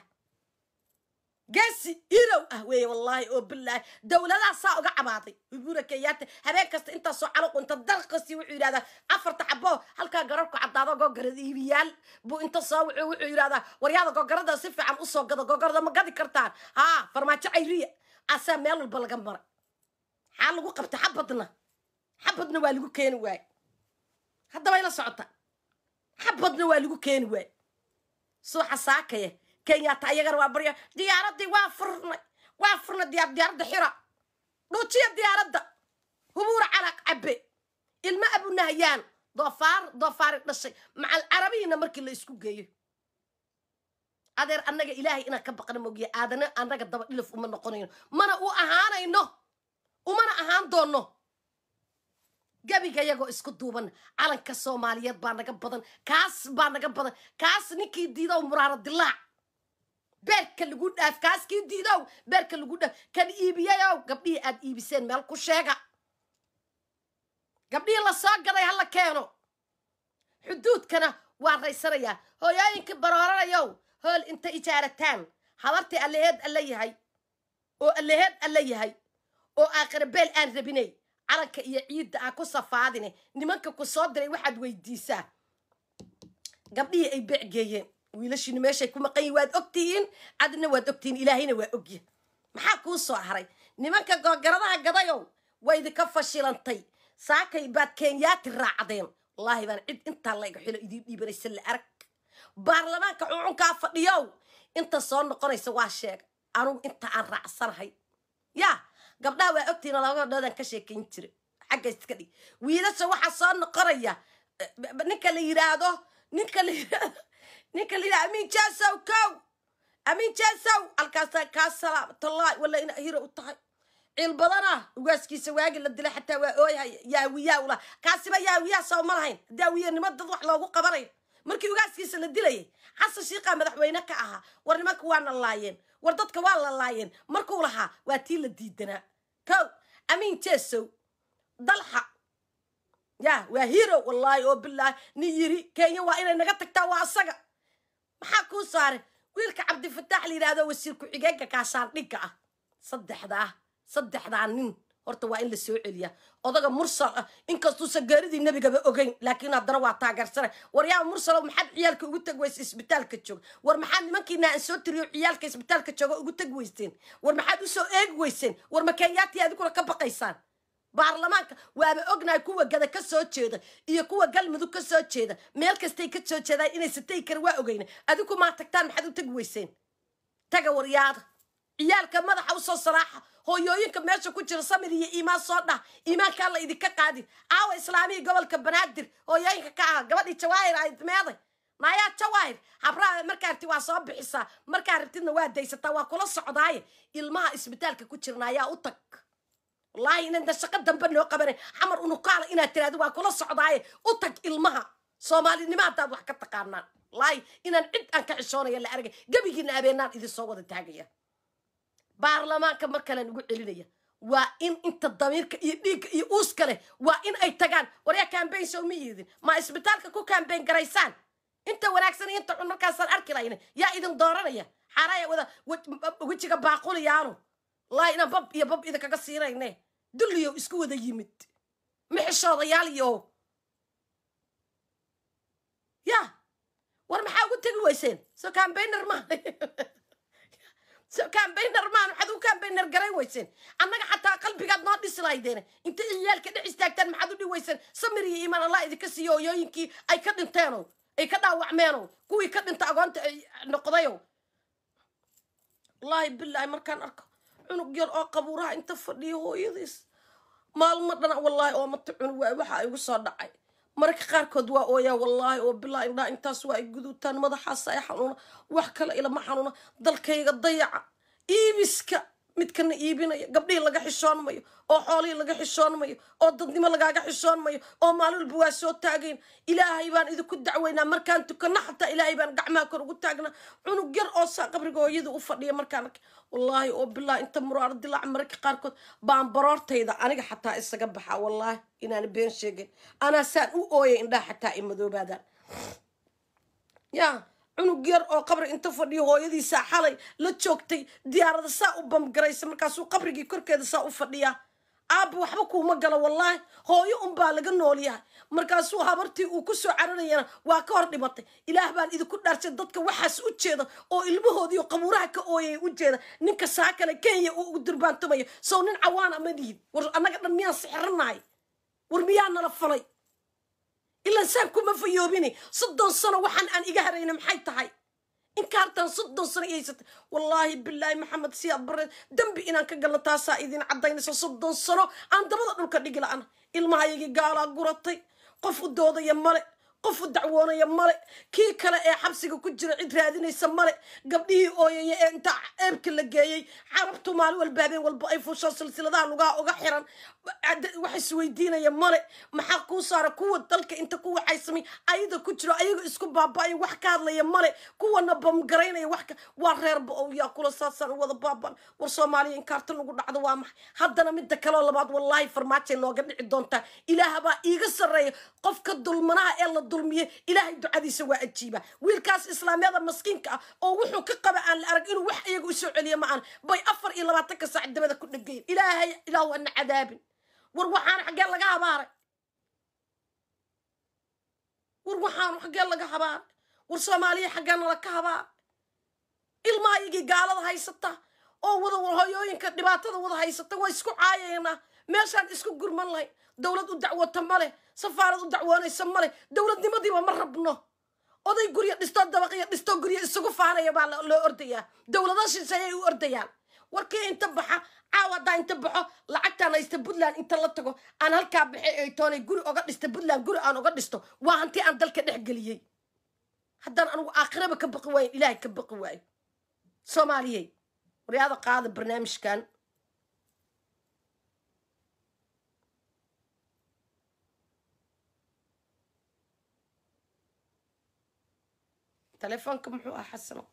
geesi irow ah weeye wallaahi oo bilaahi dowladaha saa uga cabaaday ubura kenyaata habeen kasta intaasoo calaqu inta dalqasi wuxuu yidhahdaa afarta xabo halkaa gararku caddaado gogarada iibiyaal buu inta soo wuxuu wuxuu yidhahdaa waryaada gogarada si fiican usoo gado gogarada ma gadi kartaan haa farmaajo cayriya asaa meel walba laga maray maxaa lagu qabta xabadna xabadna waa lagu keeni waay haddaba ila socota xabadna waa lagu keeni waay suuxa saakaya kenyaata ayagana waa barya diyaaradii waa furnay waa furnay diyaar diyaaradda xira dhuujiya diyaaradda hubuura calaq cabe ilmo abunahayaan doofaar doofaari dhashay macal carabihiina markii la isku geeyo adeer annaga ilaahay inaan ka baqna mogiya aadana annaga daba dhilif uma noqonayno mana u ahaanayno umana ahaan doono gabiga yagoo isku duuban calanka soomaaliyeed baa naga badan kaas baa naga badan kaas ninkii diidow muraaro dilaac beerka lagu dhaaf kaas kii diidow beerka lagu dhaaf kan iibiyayow gabdhihii aad iibiseen meel ku sheega gabdhihii la soo gaday hala keeno xuduudkana waa raysanayaa hooyooyinkii barooranayow hool inta ijaarataan habartii allaheed alla yahay oo allaheed alla yahay oo aakhirabeel aan rabinay calanka iyo ciidda aan ku safaadine nimanka ku soo diray waxaad weydiisaa gabdhihii ay becgeeyeen wiilashiinu meeshay ku maqan yihin waad ogtihiin adna waad ogtihiin ilaahayna waa ogya maxaa kuu soo haray nimanka googaradaha gadayow waa idinka fashilantay saakay baad kenyaati raacdeen wallaahi baan cid intaa layga xilo idiin dhiibanaysa la arag baarlamaanka cuncunkaa fadhiyow inta soo noqonaysa waa sheega anugu inta aan raacsanahay yaa gabdhaha waa ogtihiin laba gabdhoodaan ka sheekayn jira xagga iska dhig wiilasha waxaa soo noqonaya ninka la yidhaahdo ninka la yidhaahdo ninka la yidhahdo amiin jaasow kow amiin jaasow halkaasa kaa salaamatullahi walla ina hiro u tahay ciil badana ugaaskiisa waagi la dilay xataa waa ooyhay yaawiyaa ula kaasiba yaawiyaa soo ma lahayn daawiyanimo dad wax loogu qabanayo markii ugaaskiisa la dilayay xasan shiiqaa madaxweyne ka ahaa war nimanka waana laayeen war dadka waa la laayeen markuu lahaa waa tii la diidanaa kow amiin jeesow dalxa ya waa hiro wallaahi oo bilaahi nin yiri kenya waa inay naga tagtaa waa asaga maxaa kuu saaray wiilka cabdifataax la yidhahdo wasiir ku-xigeenka kaashaandhigga ah saddexdaa saddexdaa nin horta waa in la soo celiyaa odaga mursal ah inkastuusan gaaridii nebigaba ogeyn laakiin haddana waa taageersana war yaa mursalow maxaad ciyaalka ugu tag weysa isbitaalka jooga war maxaad nimankiina aan soo tiriyo ciyaalka isbitaalka jooga ugu tag weyseen war maxaad usoo eegi weyseen war ma kenyaati adiguna ka baqaysaan baarlamaanka waaba ognahay kuwa gada ka soo jeeda iyo kuwa galmudug ka soo jeeda meel kastay ka soo jeedaan inay satay kara waa ogeyna adigu maa tagtaan maxaad u tagi weyseen taga waryaada ciyaalka madaxa usoo saraaxa hooyooyinka meesha ku jira samir iyo iimaan soo dhah iimaankaa la idinka qaadi aawa islaamihii gobolka banaadir hooyooyinka ka aha gabadhii jawaahir ayd meeday naayaa jawaahir habraha markaa rabti waa soo bixisaa markaa rabtidna waa daysataa waa kula socdaaye ilmaha isbitaalka ku jirna ayaa u tag wallaahi inayna shaqo dambe noo qabanay xamar unukaala inaad tiraahdo waa kula socdaaye u tag ilmaha soomaalinimo haddaad wax ka taqaanaan wallaahi inaan cid aan ka xishoonaya la argay gebigiina abeenaan idin soo wada taagaya baarlamaanka mar kale nugu celinaya waa in inta damiirka iyo dhiigga iyo uuska leh waa in ay tagaan waryaa kambayn soo ma iidin ma isbitaalka ku kambayn garaysaan inta wanaagsan iyo inta xun markaasaan arki lahayna yaa idin dooranaya xaaraya wada wejiga baaquliyaanu wallaahi inaan bab iyo bab idinkaga siinayne dulliyow isku wada yimid mixishoodayaal iyo ya war maxaa ugu tegi weyseen soo kambayner maaha so kambayner maan maxaad u kambayner garay weyseen annaga xataa qalbigaad noo dhisi lahaydeene inta ciyaalka dhex istaagtaan maxaad u dhi weyseen samir iyo iimaan allah idinka siiyo hooyooyinkii ay ka dhinteeno ay ka dhaawacmeeno kuwii ka dhinta agoonta ay noqdayo wallaahi bilaahi markaan arko cunug yar oo qabuuraha inta fadhiya hooyadiis maalmo dhana wallaahi oo mata cunug waay waxa igu soo dhacay mararka qaarkood waa ooyaa wallaahi oo bilaa indhaa intaas waa ay guduutaan madaxaas ay xanuuna wax kale ilama xanuuna dalkayga dayaca iibiska midkana iibinaya gabdhihii laga xishoon mayo oo xoolihii laga xishoon mayo oo dadnimo lagaaga xishoon mayo oo maalin walba waa soo taagayn ilaahay baan idinku dacweynaa markaan tukana xataa ilaahay baan gacmaha kor ugu taagnaa cunug yar oo saa qabriga hooyada u fadhiya markaan arkay wallaahi oo bilaa inta muraaro dilaac mararka qaarkood baan baroortayda aniga xataa isaga baxaa wallaahi inaan been sheegin anaa saan u ooyay indhaha xataa i madoobaadaan yaa cunug yar oo qabri inta fadhiyo hooyadiisaa xalay la joogtay diyaarada saa u bamgaraysa markaasuu qabrigii korkeeda saa u fadhiyaa aabba waxba kuuma galo wallaahi hooyo unbaa laga nool yahay markaasuu habartii uu ku soo cararayana waa ka hor dhimatay ilaah baan idinku dhaarshay dadka waxaas u jeeda oo ilmahoodiiyo qabuuraha ka ooyaya u jeeda ninka saa kale kenya uu ugu durbaantumayo sow nin cawaana ma dihin war annaga dhan miyaan sixiranahay war miyaa nala falay ilaan saan kuma fayoobini soddon sano waxaan aan iga harayna maxay tahay inkaartaan soddon sano ihaysatay wallaahi bilaahi maxamed siyaad bareed dembi inaan ka galno taasaa idin caddaynaysa soddon sano aan dabada dhulka dhigi la-ana ilmahayagii gaalaa guratay qof u doodaya male qof u dacwoonaya male kii kale ee xabsiga ku jira cid raadinaysa male gabdhihii ooyaya ee inta eebka la geeyey carabtu maalin walba habeen walba ay fuushaan silsiladaha lugaha uga xiran wax isweydiinaya male maxaa kuu saara kuwa dalka inta ku waxaysamay ayada ku jiro ayaga isku baaba-ay wax ka hadlaya male kuwana bamgaraynaya wax waa reerba oo yaa kula saasaan u wada baabaan war soomaaliya inkaarta lagu dhacdo waa maxay haddana midda kaleo labaad wallaahi farmaajay nooga dhici doontaa ilaahabaa iiga sarreeya qofka dulmanaha ee la dulmiye ilaahay ducadiisa waa ajiiba wiilkaas islaamyada maskiinka ah oo wuxuu ka qaba aan la arag inuu wax iyaga u soo celiyo ma aan bay afar iyo labaatanka saac dabada ku dhegayn ilaahay ilaahu ana cadaabin war waxaan xaggee laga habaaray war waxaan xaggee laga habaaray war soomaaliya xaggee nala ka habaaray ilmahaygii gaalada haysata oo wada hoyooyinka dhibaatada wada haysata waa isku caayaynaa meeshaan isku gurman lahay dowlad u dacwota male safaarad u dacwoonaysa male dowladnimadiiba ma rabno oday guryo dhistoo dabaqyo dhistoo guryo isugu faanaya baa loo ordayaa dowlada shisheeyay u ordayaan warkii inta baxa caawa haddaa inta baxo lacagtaan haysta puntland inta la tago aan halkaa baxay ay toonay guri oga dhista puntland guri aan oga dhisto waa hanti aan dalka dhex geliyey haddaan anigu aakhiraba ka baqi waayo ilaahay ka baqi waayo soomaaliyey waryaada qaada barnaamijkan telefoonka muxuu ah xasano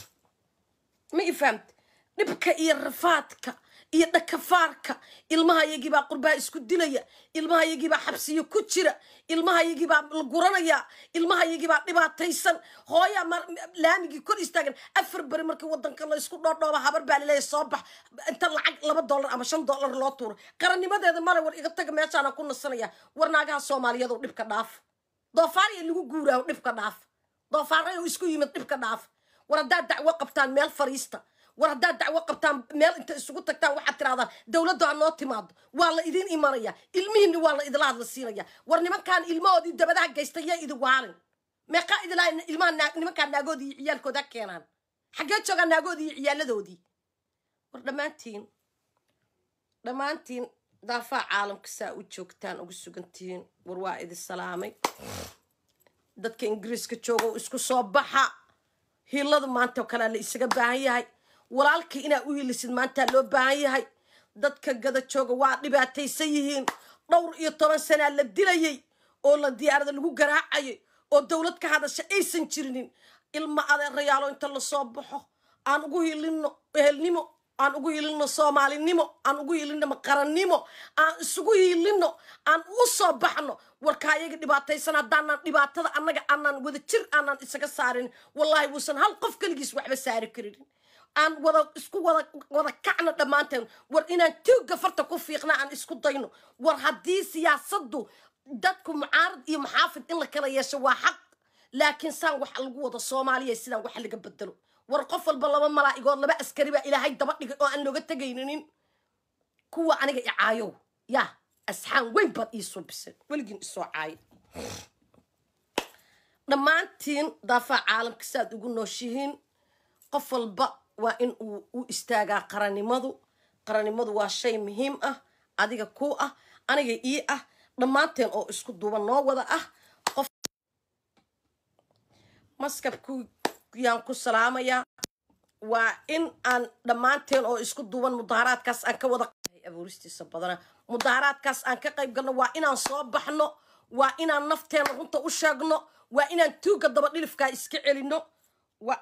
ma i fahamta dhibka iyo rafaadka iyo dhakafaarka ilmahayagiibaa qurbaha isku dilaya ilmahayagiibaa xabsiyo ku jira ilmahayagiibaa la guranaya ilmahayagiibaa dhibaataysan hooyaa laamigii kor istaagan afar beri markii wadanka la isku dhoodhooba habar baa laleeya soo bax inta lacag laba dollar ama shan dollar loo tuuro qarannimadeeda male war iga taga meeshaana ku nasanaya war naagaha soomaaliyadu dhibka dhaaf doofaariya lagu guuraayo dhibka dhaaf doofaarayo isku yimid dhibka dhaaf war haddaad dacwo qabtaan meel fariista war haddaad dacwo qabtaan meel inta isugu tagtaan waxaad tirahdaan dowladdu ha noo timaado waa la idin imanaya ilmihiinni waa la idila hadla siinaya war nimankaan ilmahoodii dabadaha geysta yaa idi waalin meeqaa idilaa ilmaha nimankaan naagoodii iyo ciyaalkooda keenaan xaggee joogaan naagoodii iyo ciyaaladoodii war dhammaantiin dhammaantiin daafaa caalamka saa u joogtaan ugu sugantihiin war waa idi salaamay dadka ingiriiska jooga oo isku soo baxa hiilada maanta oo kalea la isaga baahan yahay walaalkii inaa u hilisid maantaa loo baahan yahay dadka gada jooga waa dhibaataysan yihiin dhowr iyo toban sanaa la dilayay oo la diyaarada lagu garaacayay oo dowlad ka hadasha aysan jirinin ilma adeerayaalo inta lasoo baxo aan ugu hilino ehelnimo aan ugu hilino soomaalinimo aan ugu hilino qarannimo aan isugu hilino aan u soo baxno warka ayaga dhibaataysan haddaanan dhibaatada annaga aanaan wada jir aanaan isaga saarin wallaahi wuusan hal qof keligiis waxba saari karinin aan wada isku wada wada kacno dhammaanteen war inaan tuugga farta ku fiiqna aan isku dayno war haddii siyaasaddu dadku mucaarad iyo maxaafid in la kala yeesho waa xaq laakiin saan wax lagu wado soomaaliya sidaan wax laga bedelo war qof walba laba malaa'igood laba askari baa ilaahay daba dhigay oo aan looga tegayninin kuwa aniga icaayow yaa asxaan weyn baad iisoo bisan weligiin isoo caaya dhammaantiin daafaa caalamka saaad ugu nooshihiin qof walba waa in uu u istaagaa qarannimadu qarannimadu waa shay muhiim ah adiga kuu ah aniga ii ah dhammaanteen oo isku duuban noo wada ah qof maskabku yaan ku salaamayaa waa in aan dhammaanteen oo isku duuban mudaaharaadkaas aan ka wada abuuristiisa badana mudaaharaadkaas aan ka qayb galno waa inaan soo baxno waa inaan nafteena runta u sheegno waa inaan tuugga daba dhilifkaa iska celino waa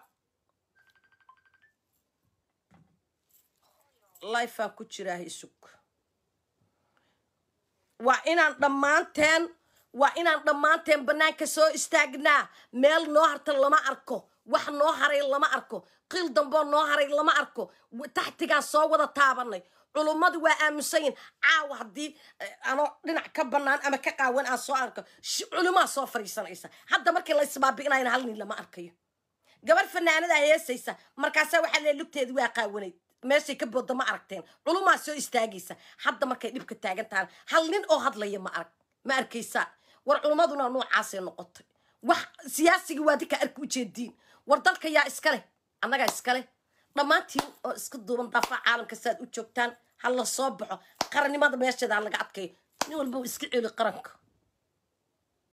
lifeaan ku jiraa isug waa inaan dhammaanteen waa inaan dhammaanteen bannaanka soo istaagnaa meel noo harta lama arko wax noo haray lama arko qiil damboo noo haray lama arko taxtigaan soo wada taabanay culummadu waa aaminsanyihin caawa haddii anoo dhinac ka bannaan ama ka qaawan aan soo arko culumaa soo fariisanaysa hadda markii la isbaabi'inayna hal nin lama arkayo gabar fanaanadaa heesaysa markaasaa waxaa lee lugteedi waa qaawanayd meeshay ka booda ma aragteen culumaa soo istaagaysa hadda markay dhibka taagan tahan hal nin oo hadlaya ma arag ma arkaysaa war culummaduna noocaasay noqotay wax siyaasigii waa dinka arki ujeediin war dalka yaa iskaleh annagaa iskaleh dhammaantiin oo iska duuban daafaha caalamka saaad u joogtaan ha la soo baxo qarannimada meesheeda ha laga adkayo nin walba iska celi qaranka